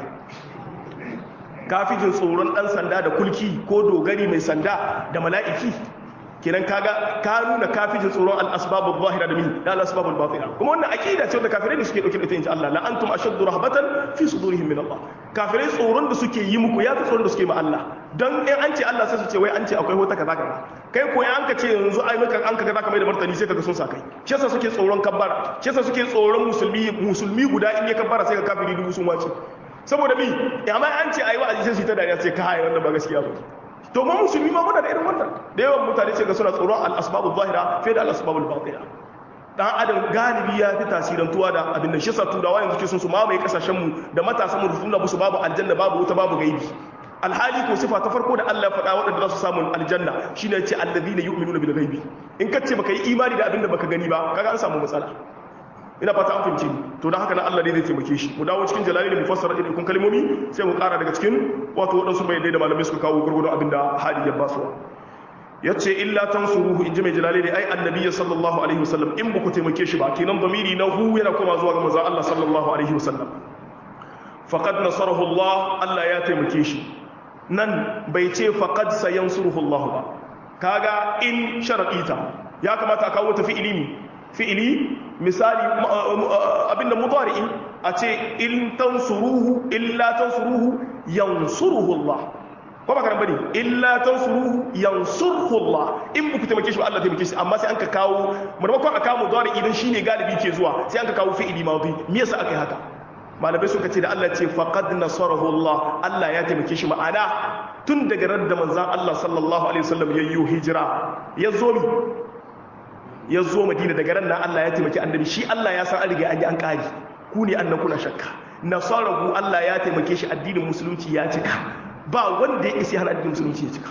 kafijin tsoron dan sanda da kulki ko dogari mai sanda da mala'iki kenan kaga ka nuna kafijin tsoron al-asbab adh-dhahira da min da al-asbab al-batina kuma wannan aqida ce wanda kafirai ne suke dauke da ita inji Allah la antum ashaddu rahbatan fi sudurihim min Allah kafirai tsoron da suke yi muku ya fi tsoron da suke ma Allah dan in an ce Allah sai su ce wai an ce akwai wata kaza kaza kai ko an ka ce yanzu ai maka an ka kaza kamar da martani sai kaga sun sa kai shi yasa suke tsoron kabbara shi yasa suke tsoron musulmi musulmi guda in ya kabbara sai ka kafiri dubu sun wace saboda mi amma an ce ayi wa'azi sai su ta dariya sai ka haye wannan ba gaskiya ba to mu musulmi ma muna da irin wannan da yawan mutane ce ga suna tsoron al-asbabu zahira fiye da al-asbabu batina dan adam galibi ya fi tasirantuwa da abin da shi sa turawa yanzu ke sun su mamaye kasashen mu da matasan mu suna musu babu aljanna babu wuta babu gaibi alhali ko sifa ta farko da Allah ya faɗa waɗanda za su samu aljanna shine ya ce alladhina yu'minuna bil ghaibi in ka ce baka yi imani da abin da baka gani ba kaga an samu matsala ina fata an fahimce ni to dan haka nan Allah ne zai taimake shi mu dawo cikin jalali da mufassara irin kun kalmomi sai mu ƙara daga cikin wato waɗansu bayanai da malamai suka kawo gurgurdo abin da hali ya basuwa yace illa tansuruhu inji mai jalali ne ai annabi sallallahu alaihi wasallam in buku taimake shi ba kenan damiri na hu yana koma zuwa ga manzon Allah sallallahu alaihi wasallam faqad nasarahu Allah Allah ya taimake shi nan bai ce faqad sayansuruhu Allah ba kaga in sharadita ya kamata a kawo ta fi'ili ne fi'ili misali abinda mudari'i a ce in tansuruhu illa tansuruhu yansuruhu Allah ko ba ka bane illa tansuruhu yansurhu Allah in buku taimake shi ba Allah taimake shi amma sai an ka kawo maimakon a kawo mudari idan shine galibi ke zuwa sai an ka kawo fi'ili madi me yasa aka yi haka malamai suka ce da Allah ce faqad nasarahu Allah Allah ya taimake shi ma'ana tun daga ran da manzon Allah sallallahu alaihi wasallam ya yi hijira ya zo mi ya zo Madina daga ran nan Allah ya taimaki annabi shi Allah ya san an riga an yi an kari ku ne annan kuna shakka nasarahu Allah ya taimake shi addinin musulunci ya cika ba wanda ya isi hana addinin musulunci ya cika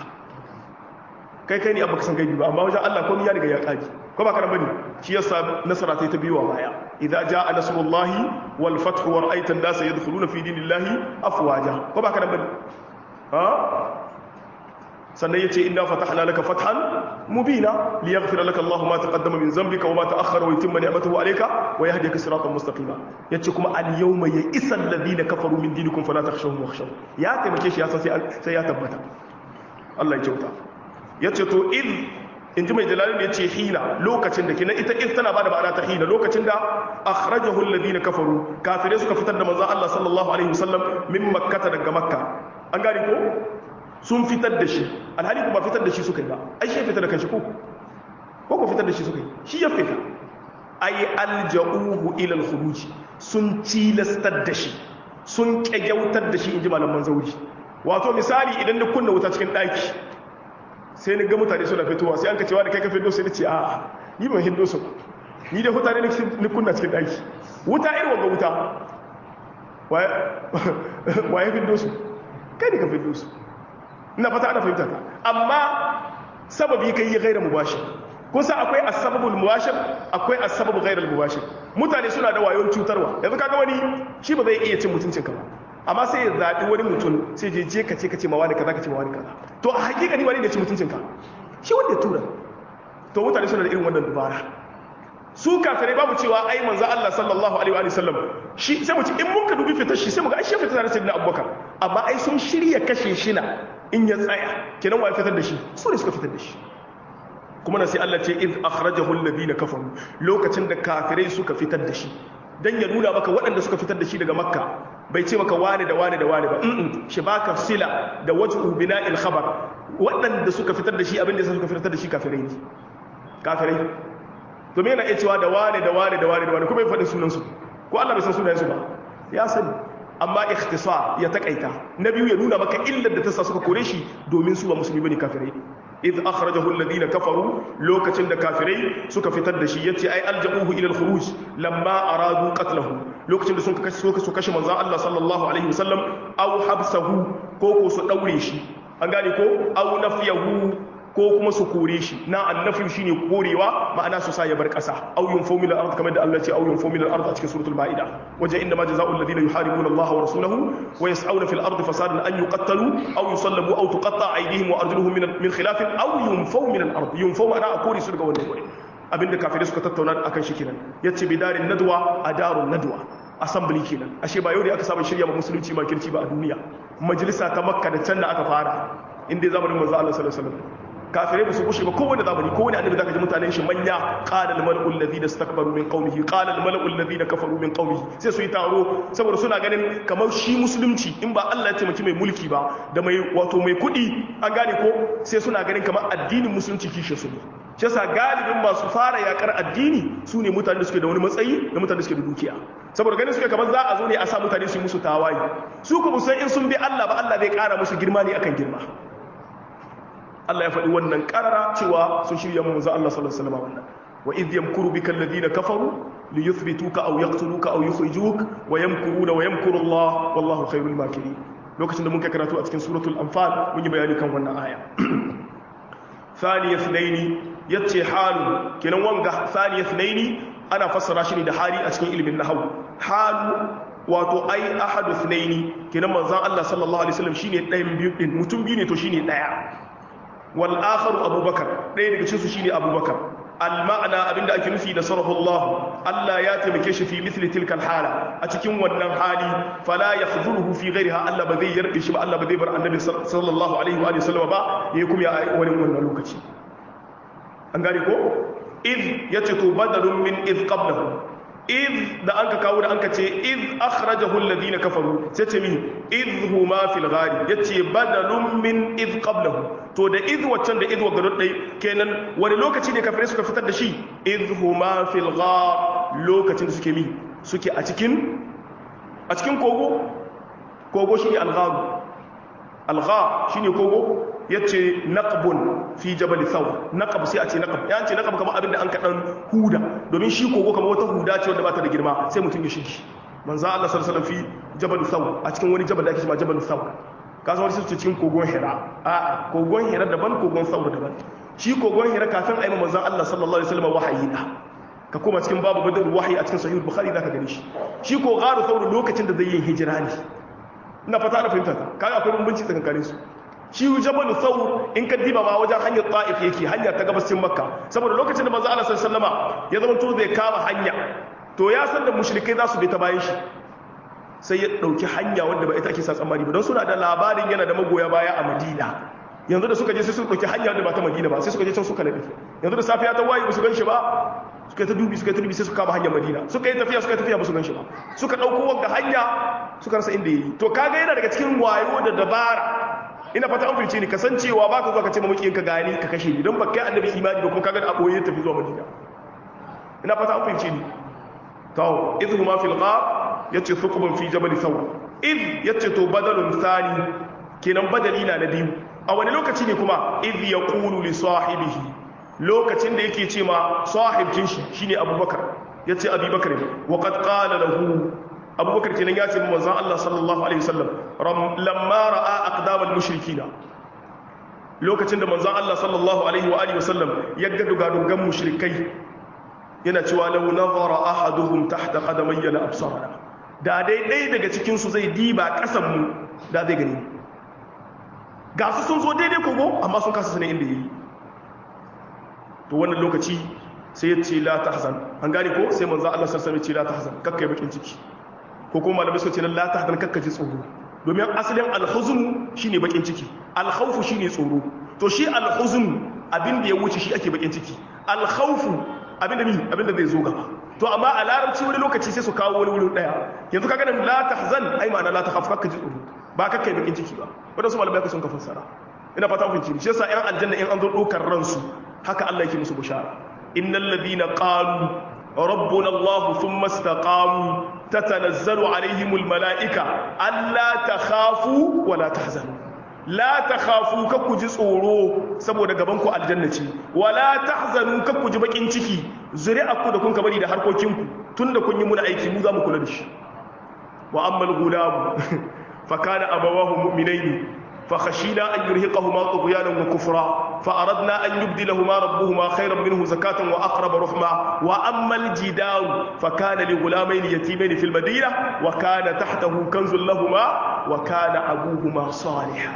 kai kai ne abba ka san gaibi ba amma wajen Allah komai ya riga ya kaji ko ba kana bane shi yasa nasara ta biyo baya idza jaa nasrullahi wal fathu wa ra'aita an-nasa yadkhuluna fi dinillahi afwaja ko ba kana bane ha sannan yace inna fatahna laka fathan mubina liyaghfira laka Allahu ma taqaddama min dhanbika wa ma ta'akhkhara wa yutimma ni'matahu alayka wa yahdika siratan mustaqima yace kuma al yawma ya'isa alladhina kafaru min dinikum fala takhshawhum wakhshaw ya taimake shi ya san sai ya tabbata Allah ya kyauta yace to id in ji mai jalalin ya ce hina lokacin da kina ita in tana ba da ma'ana ta hina lokacin da akhrajahu alladhina kafaru kafirai suka fitar da manzon Allah sallallahu alaihi wasallam min makkata daga makka an gane ko sun fitar da shi alhali kuma fitar da shi suka yi ba ai shi fitar da kanshi ko ko ko fitar da shi suka yi shi ya fita ai alja'uhu ila al-khuruj sun tilastar da shi sun kyautar da shi inji malaman zauri wato misali idan da kunna wuta cikin daki sai ni ga mutane suna fitowa sai an ka cewa da kai ka fito sai ni ce a'a ni ban hindo su ni da mutane ni kunna cikin daki wuta irin wanga wuta waye fito su kai ne ka fito su ina fata ana fahimta ta amma sababi kai yi gaira mubashir kusa akwai asbabul mubashir akwai asbabul ghairul mubashir mutane suna da wayon cutarwa yanzu kaga wani shi ba zai iya cin mutuncin ka ba amma sai ya zaɓi wani mutum sai je je ka ce ka ce ma wani kaza ka ce ma wani kaza to a hakika ni wani ne ci mutuncin ka shi wanda ya tura to mutane suna da irin wannan dubara su kafirai babu cewa ai manzo Allah sallallahu alaihi wa sallam shi sai mu ci in mun ka dubi fitar shi sai mu ga ai shi fitar da sayyidina Abubakar amma ai sun shirya kashe shi na in ya tsaya kenan wa fitar da shi su ne suka fitar da shi kuma na sai Allah ce iz akhrajahu alladhina kafaru lokacin da kafirai suka fitar da shi dan ya nuna maka waɗanda suka fitar da shi daga makka bai ce maka wane da wane da wane ba mm shi baka sila da wajhu bina'il khabar waɗanda suka fitar da shi abin da suka fitar da shi kafirai ne kafirai to me yana iya cewa da wane da wane da wane da wane kuma ya faɗi sunan su ko Allah bai san sunayen su ba ya sani amma ikhtisar ya takaita na biyu ya nuna maka illar da ta sa suka kore shi domin su ba musulmi bane kafirai idh akhrajahu alladhina kafaru lokacin da kafirai suka fitar da shi yace ai alja'uhu ila al-khuruj lamma aradu qatlahu lokacin da sun kashe su kashe manzon Allah sallallahu alaihi wasallam aw habsahu ko ko su daure shi an gane ko aw nafiyahu ko kuma su kore shi na annafi shine korewa ma'ana su sa ya bar kasa aw yunfu min al-ard kamar da Allah ya ce aw yunfu min al-ard a cikin suratul maida waje inda ma jazaa'ul ladina yuharibuna Allah wa rasulahu wa yas'una fil ardi fasadan an yuqattalu aw yusallabu aw tuqatta aydihim wa arjuluhum min min khilaf aw yunfu min al-ard yunfu ma'ana a kore su daga wannan gure abinda kafirai suka tattauna akan shi kenan yace bidarin nadwa a darun nadwa assembly kenan ashe ba yau ne aka saba shirya ma musulunci makirci ba a duniya majalisa ta makka da can da aka fara inda zamanin manzo Allah sallallahu alaihi wasallam kafirai ba su kushe ba kowane zamani kowane annabi zaka ji mutanen shi manya qala al-mala'u alladhina istakbaru min qaumihi qala al-mala'u alladhina kafaru min qaumihi sai su yi taro saboda suna ganin kamar shi musulunci in ba Allah ya taimaki mai mulki ba da mai wato mai kuɗi an gane ko sai suna ganin kamar addinin musulunci kishe su ne shi yasa galibin masu fara yakar addini su ne mutane da suke da wani matsayi da mutane da suke da dukiya saboda ganin suke kamar za a zo ne a sa mutane su yi musu tawaye su kuma san in sun bi Allah ba Allah zai kara musu girma ne akan girma Allah ya faɗi wannan ƙarara cewa sun shirya mu manzo Allah sallallahu alaihi wasallam wannan wa idh yamkuru bika alladhina kafaru liyuthbituka aw yaqtuluka aw yukhrijuk wa yamkuruna wa yamkuru Allah wallahu khairul makirin lokacin da mun kai karatu a cikin suratul anfal mun yi bayani kan wannan aya thaniya thnaini yace halu kenan wanga thaniya thnaini ana fassara shi ne da hali a cikin ilimin nahwu halu wato ai ahadu thnaini kenan manzon Allah sallallahu alaihi wasallam shine ɗayan biyu din mutum biyu ne to shine ɗaya wal akharu abubakar ɗaya daga cikin su shine abubakar al ma'ana abinda ake nufi da sarahullah Allah ya taimake shi fi mithli tilka hala a cikin wannan hali fala yakhzuluhu fi ghayriha Allah ba zai yarbe shi ba Allah ba zai bar annabi sallallahu alaihi wa sallam ba yayi kuma ya wani wannan lokaci an gane ko id yace to badalun min id qablahu id da anka kawo da anka ce id akhrajahu alladhina kafaru sai ce min id huma fil ghari yace badalun min id qablahu to da id waccan da id wa gado dai kenan wani lokaci ne kafirai suka fitar da shi id huma fil ghar lokacin da suke mi suke a cikin a cikin kogo kogo shi al-ghar al-ghar shine kogo yace naqbun fi jabal thawr naqab sai a ce naqab ya ce naqab kamar abin da an kadan huda domin shi kogo kamar wata huda ce wanda ba ta da girma sai mutum ya shigi manzo Allah sallallahu alaihi wasallam fi jabal thawr a cikin wani jabal da ake cewa jabal thawr ka san wani sai cikin kogon hira a kogon hira daban kogon thawr daban shi kogon hira kafin ayi manzo Allah sallallahu alaihi wasallam wahayi da ka koma cikin babu badal wahyi a cikin sahih bukhari zaka gani shi shi ko garu thawr lokacin da zai yi hijira ne ina fata ana fahimta kaga akwai bambanci tsakanin su shi jabal thawr in ka diba ma wajen hanyar ta'if yake hanya ta gabashin makka saboda lokacin da manzo Allah sallallahu alaihi wasallama ya zama to zai kama hanya to ya san da mushrikai za su bi ta bayan shi sai ya dauki hanya wanda ba ita ake sa tsammani ba don suna da labarin yana da magoya baya a Madina yanzu da suka je sai su dauki hanya da ba ta Madina ba sai suka je can suka nabi yanzu da safiya ta waye ba su gan shi ba suka ta dubi suka ta dubi sai suka kama hanyar Madina suka yi tafiya suka yi tafiya ba su gan shi ba suka dauko wanga hanya suka rasa inda yi to kaga yana daga cikin wayo da dabara ina fata an fahimce ni kasancewa baka zuwa ka ce mamakiyin ka gani ka kashe ni don ba kai annabi imani ba kuma kaga da aboye tafi zuwa Madina ina fata an fahimce ni to idhu ma fil ghar yace thukbun fi jabal thawr id yace to badalun thani kenan badali na na biyu a wani lokaci ne kuma id yaqulu li sahibihi lokacin da yake ce ma sahibcin shi shine abubakar yace abubakar ne wa qad qala lahu abubakar kenan ya ce ma manzon Allah sallallahu alaihi wasallam lamma ra'a aqdamal mushrikina lokacin da manzon Allah sallallahu alaihi wa alihi wasallam ya ga dugadugan mushrikai yana cewa law nazara ahaduhum tahta qadamayya la absarana da dai dai daga cikin su zai diba kasan mu da zai gani ga su sun zo daidai kogo amma sun kasa sanin inda yi to wannan lokaci sai ya ce la tahzan an gane ko sai manzo Allah sallallahu alaihi wasallam ya ce la tahzan kakkai bakin ciki ko kuma malamai suka ce la tahzan kakkaji tsoro domin asalin alhuzun shine bakin ciki alkhawfu shine tsoro to shi alhuzun abin da ya wuce shi ake bakin ciki alkhawfu abin da mi abin da zai zo gaba to amma a larabci wani lokaci sai su kawo wani wurin daya yanzu kaga nan la tahzan ai ma'ana la takhaf kakkaji tsoro ba kakkai bakin ciki ba wadansu malamai ka sun ka fassara ina fata kun ci shi yasa yan aljanna in an zo dokar ransu haka Allah yake musu bishara innal ladina qalu rabbuna Allah thumma istaqamu tatanazzalu alaihimul malaika alla takhafu wa la tahzanu la takhafu kakku ji tsoro saboda gaban ku aljanna ce wa la tahzanu kakku ji bakin ciki zuri'arku da kun ka bari da harkokinku tunda kun yi muna aiki mu za mu kula da shi wa ammal gulam fa kana abawahu mu'minaini فخشينا أن يرهقهما طغيانا وكفرا فأردنا أن يبدلهما ربهما خيرا منه زكاة وأقرب رحمة وأما الجدار فكان لغلامين يتيمين في المدينة وكان تحته كنز لهما وكان أبوهما صالحا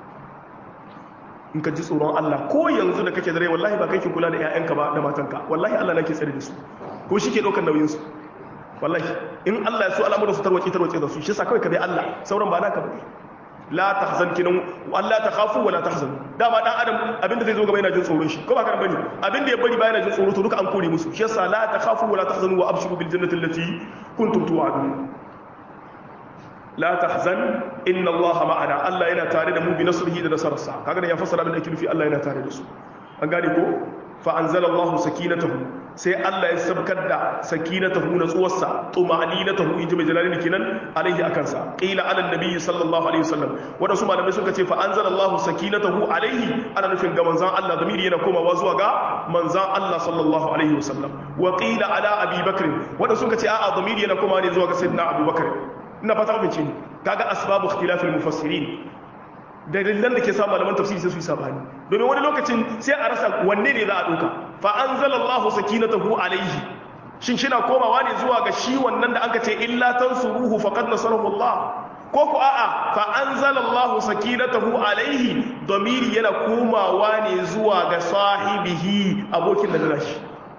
in ka ji tsoron Allah ko yanzu da kake dare wallahi ba kai ke kula da ƴaƴanka ba da matanka wallahi Allah nake tsare da su ko shi ke ɗaukar nauyin su wallahi in Allah ya so al'amuran su tarwace tarwace da su shi yasa kawai ka bi Allah sauran ba naka bane la tahzan kinan Allah ta khafu wala tahzan dama dan adam abinda zai zo gaba yana jin tsoron shi ko ba karan bane abinda ya bari ba yana jin tsoro to duka an kore musu shi yasa la ta khafu wala tahzanu wa abshiru bil jannati allati kuntum tu'adun la tahzan inna Allah ma'ana Allah yana tare da mu bi nasrihi da nasararsa kaga ya fassara abin da ake nufi Allah yana tare da su an gane ko fa anzalallahu sakinatahu sai Allah ya sabkar da sakinatahu na tsuwarsa tumaninatahu inji mai jalali kenan alaihi akan sa qila ala nabi sallallahu alaihi wasallam wadansu malamai suka ce fa anzalallahu sakinatahu alaihi ana nufin ga manzon Allah zamiri yana komawa zuwa ga manzon Allah sallallahu alaihi wasallam wa qila ala abi bakr wadansu suka ce a'a zamiri yana komawa ne zuwa ga sayyidina abubakar ina fata ku bince ni kaga asbabu ikhtilafil mufassirin dalilan da ke sa malaman tafsiri sai su yi sabani domin wani lokacin sai a rasa wanne ne za a ɗauka fa anzalallahu sakinatahu alaihi shin shina komawa ne zuwa ga shi wannan da aka ce illa tansuruhu faqad nasarahu Allah ko ku a'a fa anzalallahu sakinatahu alaihi damiri yana komawa ne zuwa ga sahibihi abokin da na shi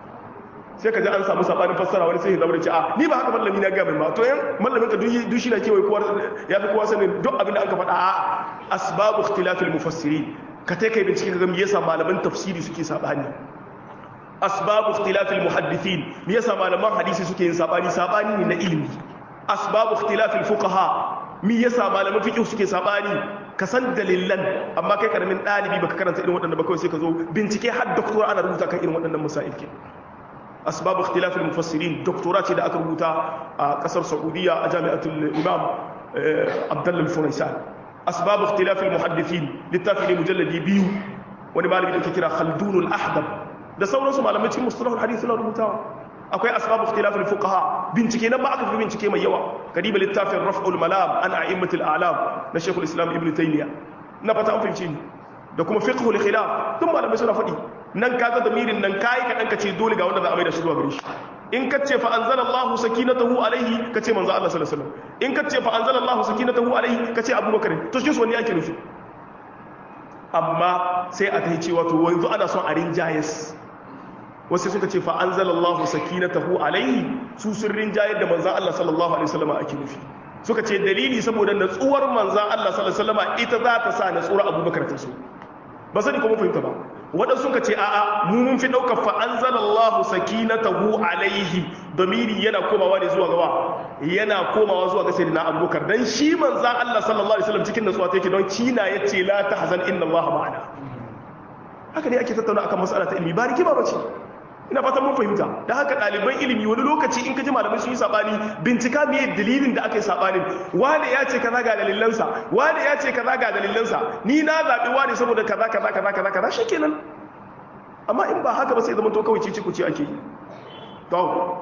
sai ka ji an samu sabanin fassara wani sai ya zama da ce a ni ba haka mallami na ga mai ma to yan mallamin ka duk shi na kewaye kowa ya fi kowa sanin duk abin da aka faɗa a asbabu ikhtilafil mufassirin ka tai kai bincike ga me yasa malaman tafsiri suke sabani asbabu ikhtilafil muhaddithin me yasa malaman hadisi suke yin sabani sabani ne na ilimi asbabu ikhtilafil fuqaha me yasa malaman fiqh suke sabani ka san dalilan amma kai karamin dalibi baka karanta irin waɗannan ba kawai sai ka zo bincike har doctor ana rubuta kan irin waɗannan masail ke asbab ikhtilaf al-mufassirin doktora ce da aka rubuta a kasar saudiya a jami'atul imam abdullah al-funaisan asbab ikhtilaf al-muhaddithin littafi ne mujalladi biyu wani malami da ake kira khaldun al-ahdab da sauransu malamai cikin mustalah al-hadith na rubutawa akwai asbab ikhtilaf al-fuqaha bincike nan ba aka fi bincike mai yawa kadiba littafin raf'ul malam an a'immatul a'lam na shaykhul islam ibn taymiya na fata an fahimci da kuma fiqhul khilaf tun malamai suna faɗi nan kaga damirin nan kai ka danka ce dole ga wanda za a mai da shi zuwa gare shi in ka ce fa anzalallahu sakinatahu alaihi ka ce manzo Allah sallallahu alaihi wasallam in ka ce fa anzalallahu sakinatahu alaihi ka ce abubakar to shi su wani ake nufi amma sai a ta yi cewa to yanzu ana son a rinjayes wasu suka ce fa anzalallahu sakinatahu alaihi su sun rinjayar da manzan Allah sallallahu alaihi wasallam ake nufi suka ce dalili saboda natsuwar manzan Allah sallallahu alaihi wasallam ita za ta sa natsuwar Abubakar ta so ba sani kuma fahimta ba waɗansu suka ce a'a mu mun fi ɗaukar fa anzalallahu sakinatahu alaihi domiri yana komawa ne zuwa gawa yana komawa zuwa ga sayyidina Abubakar dan shi manzan Allah sallallahu alaihi wasallam cikin natsuwa take don kina yace la tahzan inna Allah ma'ana haka ne ake tattauna akan mas'ala ta ilmi ba rigima bace ina fatan mun fahimta da haka ɗaliban ilimi wani lokaci in ka ji malamai sun yi saɓani bincika me dalilin da aka yi saɓanin wane ya ce kaza ga dalilansa wane ya ce kaza ga dalilansa ni na zaɓi wane saboda kaza kaza kaza kaza kaza shi kenan amma in ba haka ba sai zama to kawai cici kuce ake yi to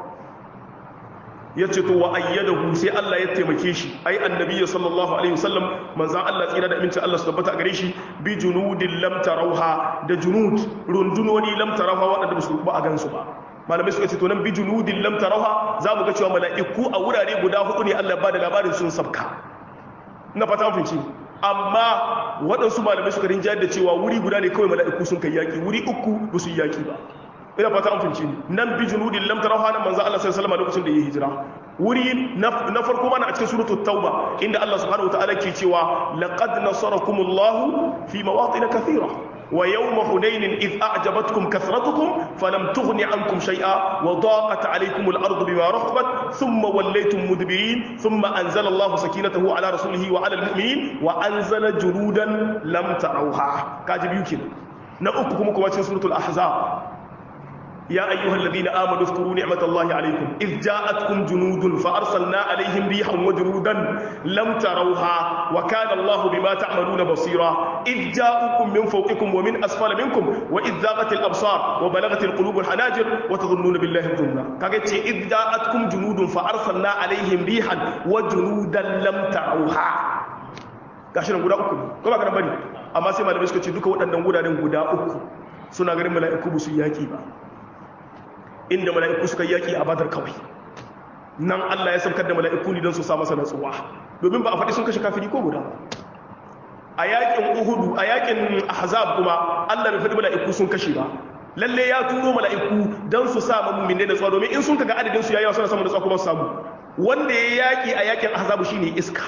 ya ce to wa ayyadahu sai Allah ya taimake shi ai annabi sallallahu alaihi wasallam manzan Allah tsira da aminci Allah su tabbata gare shi bi junudin lam tarauha da junud rundunoni lam tarauha waɗanda ba su ba a gansu ba malamai suka ce to nan bi junudin lam tarauha za mu ga cewa mala'iku a wurare guda hudu ne Allah ba da labarin sun sabka na fata mun finci amma waɗansu malamai suka rinjayar da cewa wuri guda ne kawai mala'iku sun kai yaki wuri uku ba su yi yaki ba ina fata an finci nan bi junudin lam tarahu nan manzo Allah sallallahu alaihi wasallam lokacin da ya hijira wuri na farko mana a cikin suratul tauba inda Allah subhanahu wataala ke cewa laqad nasarakumullahu fi mawatin kathira wa yawma hunain id a'jabatkum kathratukum falam tughni ankum shay'a wa daqat alaykum al-ardu bima rahabat thumma wallaytum mudbirin thumma anzala Allahu sakinatahu ala rasulihi wa ala al-mu'minin wa anzala junudan lam tarawha kaji biyu kenan na uku kuma kuma cikin suratul ahzab يا أيها الذين آمنوا اذكروا نعمة الله عليكم إذ جاءتكم جنود فأرسلنا عليهم ريحا وجنودا لم تروها وكان الله بما تعملون بصيرا إذ جاءوكم من فوقكم ومن أسفل منكم وإذ ذاقت الأبصار وبلغت القلوب الحناجر وتظنون بالله الظنة كاكتش إذ جاءتكم جنود فأرسلنا عليهم ريحا وجنودا لم تروها gashi nan guda uku ko ba ka bari amma sai malamai suka ce duka waɗannan guraren guda uku suna garin mala'iku ba su yaki ba inda mala'iku suka yaki a badar kawai nan Allah ya saukar da mala'iku ne don su sa masa natsuwa domin ba a faɗi sun kashe kafiri ko guda a yakin uhudu a yakin ahzab kuma Allah bai faɗi mala'iku sun kashe ba lalle ya turo mala'iku don su sa mu'min da natsuwa domin in sun kaga adadin su yayi suna samu natsuwa kuma su samu wanda ya yaki a yakin ahzab shine iska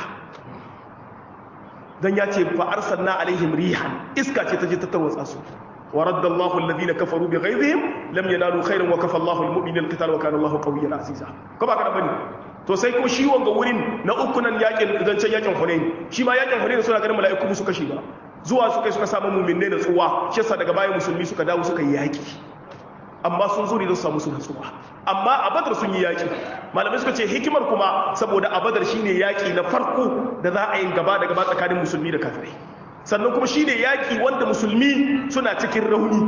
dan ya ce fa arsalna alaihim rihan iska ce ta je ta tarwatsa su ورد الله الذين كفروا بغيظهم لم ينالوا خيرا وكفى الله المؤمنين القتال وكان الله قويا عزيزا كما كان bane to sai ko shi wanga wurin na uku nan yakin zancen yakin Hunain shi ma yakin Hunain suna ganin mala'iku musu kashi ba zuwa suka suka samu mu'minai da tsuwa shi yasa daga bayan musulmi suka dawo suka yi yaki amma sun zo ne don su samu su natsuwa amma a badar sun yi yaki malamai suka ce hikimar kuma saboda a badar shine yaki na farko da za a yi gaba da gaba tsakanin musulmi da kafirai sannan kuma shi ne yaƙi wanda musulmi suna cikin rauni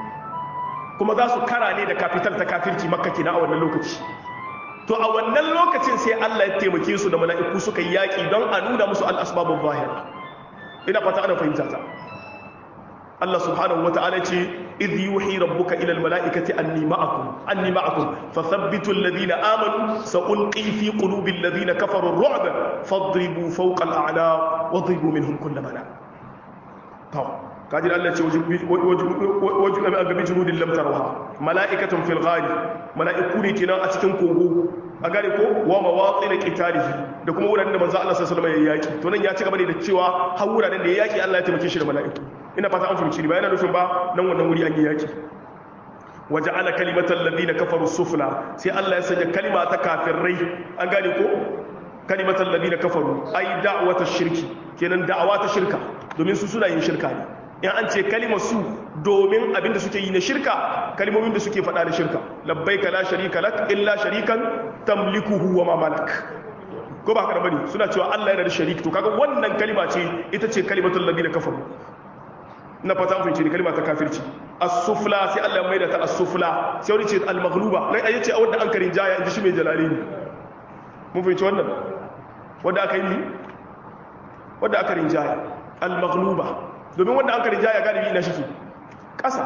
kuma za su kara ne da kafital ta kafirci makka kina a wannan lokaci to a wannan lokacin sai Allah ya taimake su da mala'iku suka yi yaƙi don a nuna musu al'asbabun zahira ina fata ana fahimta ta Allah subhanahu wata'ala ce idh yuhi rabbuka ila almala'ikati anni ma'akum anni ma'akum fathabbitu alladhina amanu sa'ulqi fi qulubi alladhina kafaru ar-ru'ba fadribu fawqa al-a'naq wadribu minhum kull banan to kaji da Allah ce waju a gabi junudin lamtarwa mala'ikatun fil ghari mala'iku ne kenan a cikin kogo a gane ko wa mawaqin qitalihi da kuma wuraren da manzo Allah sallallahu alaihi wasallam ya yaki to nan ya ci gaba ne da cewa har wuraren da ya yaki Allah ya taimake shi da mala'iku ina fata an fahimci ba yana nufin ba nan wannan wuri an yi yaki waja'ala kalimatal ladina kafaru sufla sai Allah ya sanya kalima ta kafirai an gane ko kalimatal ladina kafaru ai da'wata shirki kenan da'awa ta shirka domin su suna yin shirka ne in an ce kalimar su domin abinda suke yi na shirka kalimomin da suke faɗa na shirka labbaika la sharika lak illa sharikan tamlikuhu wa ma malak ko ba haka da bane suna cewa Allah yana da sharik to kaga wannan kalima ce ita ce kalimatul ladina kafaru na fata an fahimci kalima ta kafirci as-sufla sai Allah ya maida ta as-sufla sai wani ce al-maghluba nan ayi ce wanda an karin jaya inji shi mai jalalaini mun fahimci wannan wanda aka yi wanda aka rinjaya al-maghluba domin wanda aka rinjaya galibi ina shi ƙasa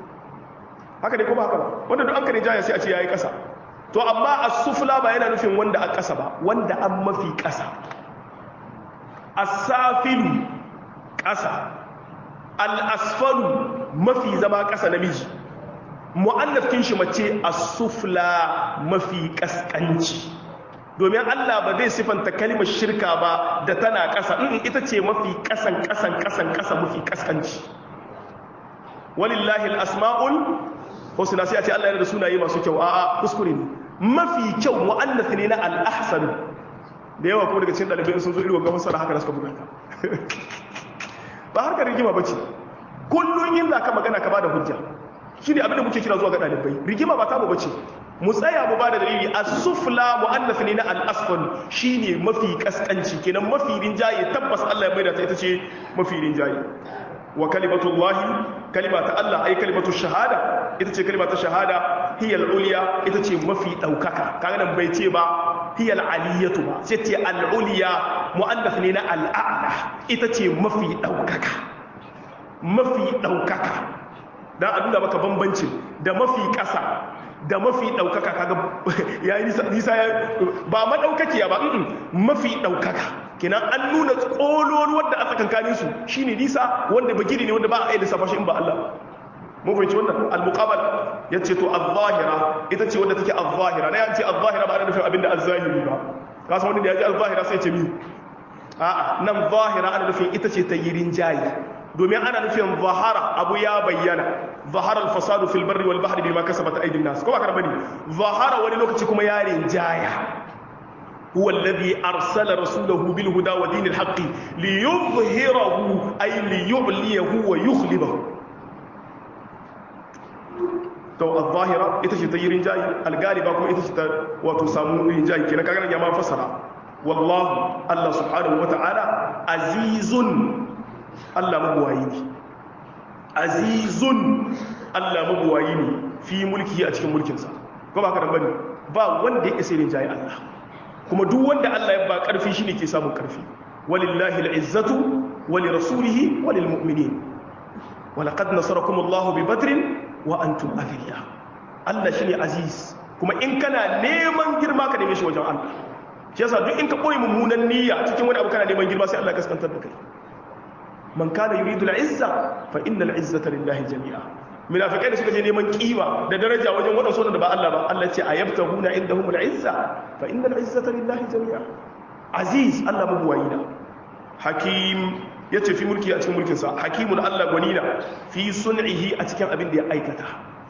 haka ne ko ba haka ba wanda duk an ka rinjaya sai a ce yayi ƙasa to amma as-sufla ba yana nufin wanda a ƙasa ba wanda an mafi ƙasa as-safilu ƙasa al-asfalu mafi zama ƙasa namiji mu'annaf kin shi mace as-sufla mafi kaskanci domin Allah ba zai sifanta kalimar shirka ba da tana ƙasa in ita ce mafi ƙasan ƙasan ƙasan ƙasa mafi kaskanci walillahi al-asma'ul husna sai a ce Allah yana da sunaye masu kyau a'a kuskure ne mafi kyau mu'annath ne na al-ahsan da yawa kuma daga cikin dalibai sun zo irin gaban sana haka da suka buga ka ba harkar rigima bace kullun yin zaka magana ka bada hujja shine abin da muke kira zuwa ga dalibai rigima ba ta mu bace mu tsaya mu bada dalili as-sufla mu'annath ne na al-asfal shine mafi kaskanci kenan mafi rinjaye tabbas Allah ya maida ta ita ce mafi rinjaye wa kalimatullahi kalimata Allah ai kalimatu shahada ita ce kalimatu shahada hiya al-ulya ita ce mafi daukaka kaga nan bai ce ba hiya al-aliyatu ba sai ce al-ulya mu'annath ne na al-a'la ita ce mafi daukaka mafi daukaka dan a nuna maka bambancin da mafi kasa da mafi daukaka kaga yayi nisa nisa ba madaukakiya ba mafi daukaka kenan an nuna tsolon wanda a tsakankanin su shine nisa wanda bagiri ne wanda ba a yi lissafa shi in ba Allah mun fahimci wannan al-muqabal yace to az-zahira ita ce wanda take az-zahira na yace az-zahira ba ana nufin abinda az-zahiri ba ka san wanda da yaji az-zahira sai ce mi a'a nan zahira ana nufin ita ce ta yirin jayi domin ana nufin zahara abu ya bayyana zahara al-fasadu fil barri wal bahri bima kasabat aydin nas ko ba kana bane zahara wani lokaci kuma ya rinjaya هو الذي أرسل رسوله بالهدى ودين الحق ليظهره أي ليعليه ويغلبه to al-zahira ita ce ta yi rinjayi al-galiba kuma ita ce ta wato samu rinjayi kenan kaga ya ma fasara wallahu Allah subhanahu wata'ala azizun Allah mabuwayi ne azizun Allah mabuwayi ne fi mulki a cikin mulkinsa ko ba ka da bane ba wanda ya isa rinjayi Allah kuma duk wanda Allah ya ba karfi shine ke samun karfi walillahi al-izzatu walirasulihi walilmu'minin walaqad nasarakum Allahu bi badrin wa antum adilla Allah shine aziz kuma in kana neman girma ka neme shi wajen Allah shi yasa duk in ka koyi mummunan niyya cikin wani abu kana neman girma sai Allah ya kaskantar da kai man kana yuridu al-izza fa innal izzata lillahi jami'a munafikai da suka je neman kima da daraja wajen wadansu da ba Allah ba Allah ce ayabtahuna indahum al-izza fa innal izzata lillahi jami'a aziz Allah mabuwayina hakim ya ce fi mulki a cikin mulkinsa hakimun Allah gwanina fi sun'ihi a cikin abin da ya aikata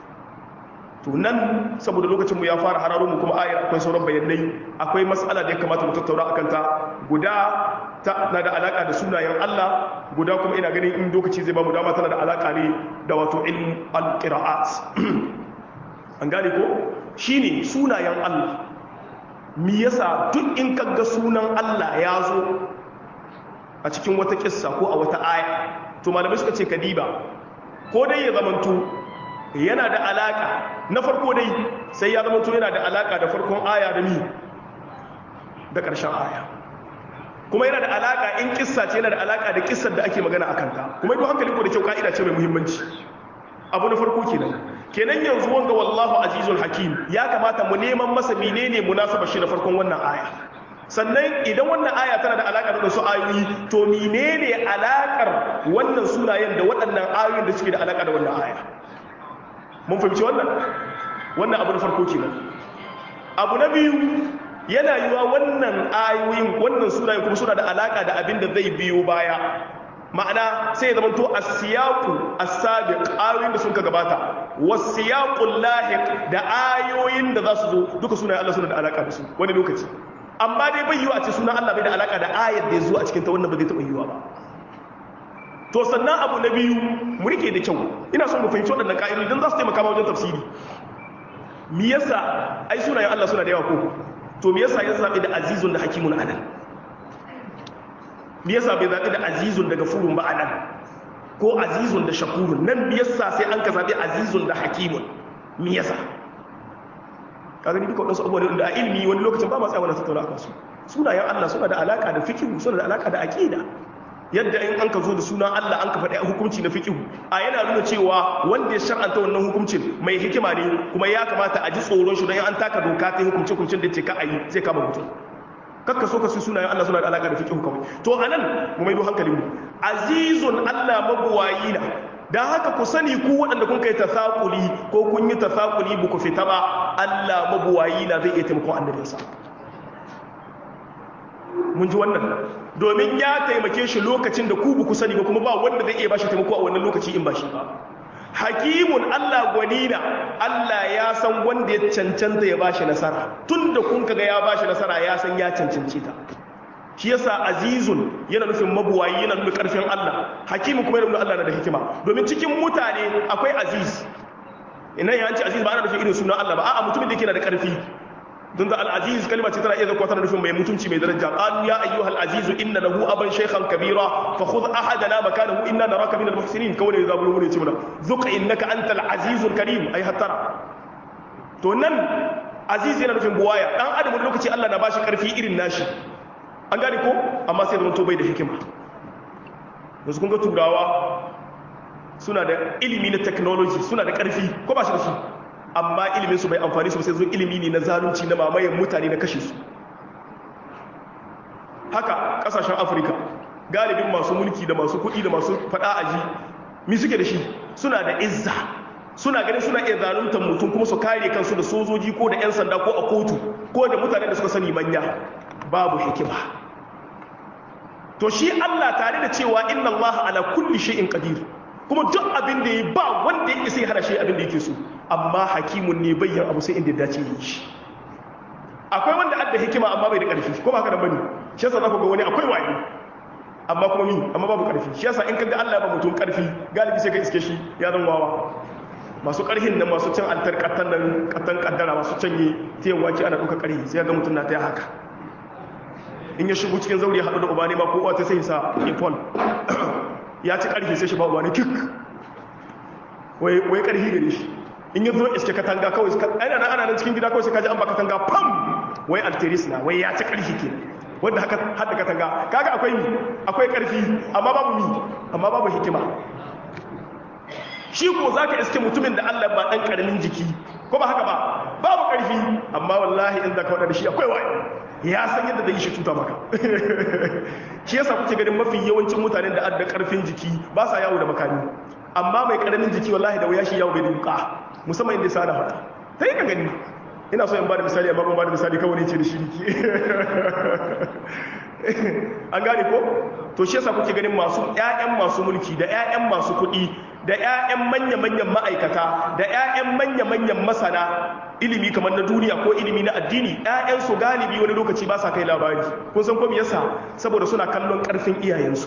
to nan saboda lokacin mu ya fara hararo mu kuma ayar akwai sauran bayanai akwai mas'ala da ya kamata mu tattauna akan ta guda ta na da alaka da sunayen Allah guda kuma ina ganin in lokaci zai ba mu dama tana da alaka ne da wato ilm al-qira'at an gane ko shine sunayen Allah me yasa duk in kaga sunan Allah ya zo a cikin wata kissa ko a wata aya to malamai suka ce kadiba ko dai ya zamanto yana da alaka na farko dai sai ya zamanto yana da alaka da farkon aya da mi da ƙarshen aya kuma yana da alaka in kissa ce yana da alaka da kissar da ake magana a kanta kuma ido hankali ko da kyau ka'ida ce mai muhimmanci abu na farko kenan kenan yanzu wanga wallahu azizul hakim ya kamata mu neman masa menene munasaba shi da farkon wannan aya sannan idan wannan aya tana da alaƙa da su ayoyi to menene alaƙar wannan sunayen da waɗannan ayoyin da suke da alaƙa da wannan aya mun fahimci wannan wannan abu na farko kenan abu na biyu yana yiwa wannan ayoyin wannan sunayen kuma suna da alaƙa da abin da zai biyo baya ma'ana sai ya zamanto as-siyaqu as-sabiq ayoyin da sun ka gabata was-siyaqul lahiq da ayoyin da za su zo duka sunayen Allah suna da alaƙa da su wani lokaci amma dai bai yiwa a ce sunan Allah bai da alaka da ayar da ya zo a cikin ta wannan ba zai taɓa yiwa ba to sannan abu na biyu mu rike da kyau ina son mu fahimci waɗannan ƙa'idodi don za su taimaka ma wajen tafsiri me yasa ai sunayen Allah suna da yawa ko to me yasa ya zaɓi da azizun da hakimun anan me yasa bai zaɓi da azizun da gafurun ba anan ko azizun da shakurun nan me yasa sai an ka zaɓi azizun da hakimun me yasa kaga ni duka wadansu abubuwan da a ilimi wani lokacin ba ma tsaya wani tattauna akan su sunayen Allah suna da alaka da fikihu suna da alaka da aqida yadda in an ka zo da sunan Allah an ka faɗi hukunci na fikihu a yana nuna cewa wanda ya shar'anta wannan hukuncin mai hikima ne kuma ya kamata a ji tsoron shi don an taka doka ta hukunci hukuncin da ce ka a yi zai kama mutum kakka so ka su sunayen Allah suna da alaka da fiqh kawai to anan mu maido hankalin mu azizun Allah mabuwayi na dan haka ku sani ku waɗanda kun kai tasakuli ko kun yi tasakuli ba ku fita ba Allah mabuwayi na zai iya taimakon annabinsa mun ji wannan domin ya taimake shi lokacin da ku ba ku sani ba kuma ba wanda zai iya bashi taimako a wannan lokaci in ba shi ba hakimun Allah gwanina Allah ya san wanda ya cancanta ya bashi nasara tunda kun kaga ya bashi nasara ya san ya cancanci ta shi yasa azizun yana nufin mabuwayi yana nufin karfin Allah hakimu kuma yana nufin Allah na da hikima domin cikin mutane akwai aziz ina ya ce aziz ba ana nufin irin sunan Allah ba a'a mutumin da yake da karfi don da al-aziz kalma ce tana iya zakwa tana nufin mai mutunci mai daraja qalu ya ayyuhal aziz inna lahu aban shaykhan kabira fa khudh ahadana makanahu inna naraka minal muhsinin kawai da zabulu ne ce mana zuqa innaka antal azizul karim ay hattara to nan aziz yana nufin buwaya dan adam wani lokaci Allah na bashi karfi irin nashi an gane ko amma sai zama to bai da hikima yanzu kun ga turawa suna da ilimi na technology suna da karfi ko ba shi da shi amma ilimin su bai amfani su sai zo ilimi ne na zalunci na mamayen mutane na kashe su haka kasashen afirka galibin masu mulki da masu kuɗi da masu faɗa aji mi suke da shi suna da izza suna ganin suna iya zaluntar mutum kuma su kare kansu da sojoji ko da 'yan sanda ko a kotu ko da mutane da suka sani manya babu hikima to shi Allah tare da cewa inna Allah ala kulli shay'in qadir kuma duk abin da ya ba wanda ya isa ya hana shi abin da yake so amma hakimun ne bayyan abu sai inda ya dace yi shi akwai wanda adda hikima amma bai da ƙarfi ko ba haka da bane shi yasa zaka ga wani akwai wayo amma kuma mi amma babu ƙarfi shi yasa in kaga Allah ya ba mutum ƙarfi galibi sai ka iske shi ya zan wawa masu ƙarhin nan masu cin altar kattan nan kattan kaddara masu canye tiyan wake ana ɗauka ƙarhi sai ga mutum na ta haka in ya shigo cikin zauri ya haɗu da uba ne ma ko uwa ta sai sa ipon ya ci ƙarfi sai shi ba uba ne kik wai ƙarfi gare shi in ya zo iske katanga kawai ana nan ana nan cikin gida kawai sai kaji an ba katanga pam wai alteris na wai ya ci ƙarfi ke wanda haka hada katanga kaga akwai mi akwai ƙarfi amma babu mi amma babu hikima shi ko zaka iske mutumin da Allah ba dan karamin jiki ko ba haka ba babu ƙarfi amma wallahi in zaka wada da shi akwai wayo ya san yadda zai shi cuta maka shi yasa kuke ganin mafi yawancin mutanen da adda ƙarfin jiki ba sa yawo da makami amma mai karamin jiki wallahi da wuya shi yawo bai da yuka musamman inda sa da fata ta yi ka gani ina so in ba da misali amma ban ba da misali kawai ne ce da shiriki an gane ko to shi yasa kuke ganin masu ƴaƴan masu mulki da ƴaƴan masu kuɗi da ƴaƴan manya-manyan ma'aikata da ƴaƴan manya-manyan masana ilimi kamar na duniya ko ilimi na addini ƴaƴan su galibi wani lokaci ba sa kai labari kun san ko me yasa saboda suna kallon ƙarfin iyayensu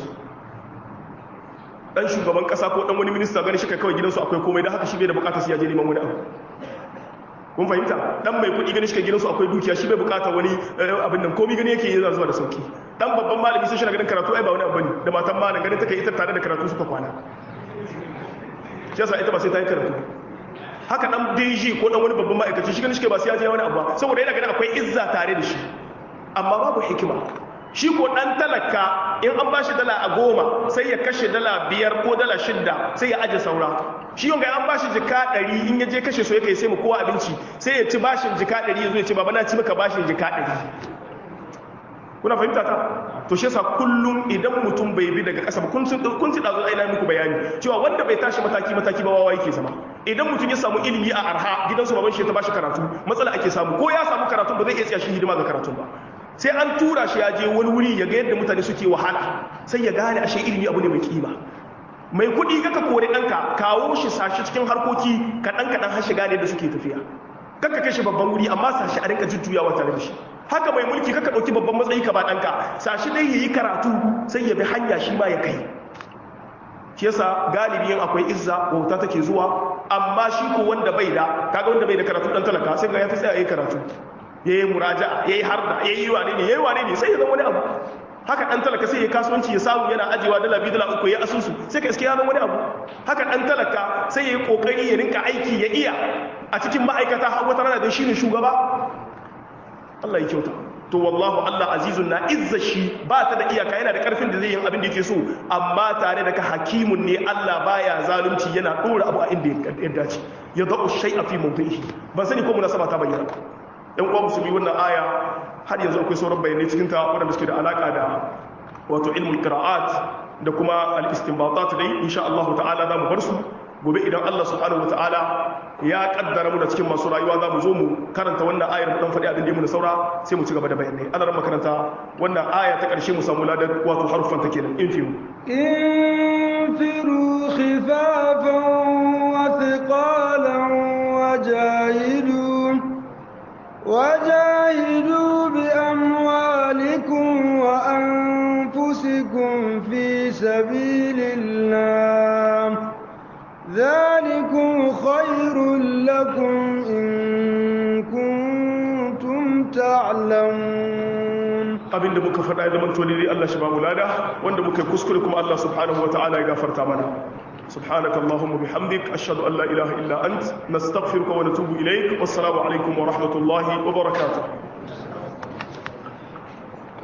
dan shugaban kasa ko dan wani minista gani shi kai kawai gidansu akwai komai da haka shi bai da bukatar su ya je neman wani abu kun fahimta dan mai kuɗi gani shi kai gidansu akwai dukiya shi bai bukatar wani abin nan komai gani yake yana zuwa da sauki dan babban malami sai shi na ganin karatu ai ba wani abu bane da matan malam ganin take ita tare da karatu suka kwana shi yasa ita ba sai ta yi karatu haka dan DG ko dan wani babban ma'aikaci shi gani shi kai ba sai ya je wani abu ba saboda yana ganin akwai izza tare da shi amma babu hikima shi ko ɗan talaka in an ba shi dala a goma sai ya kashe dala biyar ko dala shidda sai ya aje saura shi yau ga an ba shi jika ɗari in ya je kashe so ya kai sai mu kowa abinci sai ya ci bashin jika ɗari ya zo ya ce baba na ci maka bashin jika ɗari kuna fahimta ta to shi yasa kullum idan mutum bai bi daga ƙasa ba kun ci kun ci dazo aina muku bayani cewa wanda bai tashi mataki mataki ba wawa yake zama idan mutum ya samu ilimi a arha gidansu baban shi ta bashi karatu matsala ake samu ko ya samu karatu ba zai iya tsaya shi hidima ga karatun ba sai an tura shi ya je wani wuri ya ga yadda mutane suke wahala sai ya gane ashe ilimi abu ne mai kima mai kuɗi kaka kore ɗanka kawo shi sashi cikin harkoki kaɗan kaɗan har shiga ne da suke tafiya kaka kai shi babban wuri amma sashi a rinka jujjuyawa tare da shi haka mai mulki kaka ɗauki babban matsayi ka ba ɗanka sashi dai ya yi karatu sai ya bi hanya shi ma ya kai shi yasa galibi yin akwai izza wauta take zuwa amma shi ko wanda bai da kaga wanda bai da karatu dan talaka sai ga ya fi tsaya yayi karatu yayi muraja'a yayi harda yayi wane ne yayi wane ne sai ya zama wani abu haka dan talaka sai ya kasuwanci ya samu yana ajewa dala biyu dala uku ya asusu sai ka iske ya zama wani abu haka dan talaka sai ya yi kokari ya rinka aiki ya iya a cikin ma'aikata har wata rana da shi ne shugaba Allah ya kyauta to wallahu Allah azizun na izza shi ba ta da iyaka yana da karfin da zai yi abin da yake so amma tare da ka hakimun ne Allah baya zalunci yana dora abu a inda ya dace ya da'u shay'a fi mawdihi ban sani ko munasaba ta bayyana yan uwa musulmi wannan aya har yanzu akwai sauran bayanai cikin ta waɗanda suke da alaka da wato ilmul qira'at da kuma al-istinbatat dai insha Allah ta'ala za mu bar su gobe idan Allah subhanahu wataala ya kaddara mu da cikin masu rayuwa za mu zo mu karanta wannan ayar mu dan faɗi abin da mu da saura sai mu ci gaba da bayanai Allah ran makaranta wannan aya ta ƙarshe mu samu ladan wato harfan ta kenan in firu انفروا خفافا وثقالا وجاهدوا وجاهدوا بأموالكم وأنفسكم في سبيل الله ذلكم خير لكم إن كنتم تعلمون abinda muka faɗa ya zama tolili Allah shi ba mu lada wanda muka yi kuskure kuma Allah subhanahu wa ta'ala ya gafarta mana subhanaka allahumma bihamdik ashhadu an la ilaha illa ant nastaghfiruka wa natubu ilayk wassalamu alaikum wa rahmatullahi wa barakatuh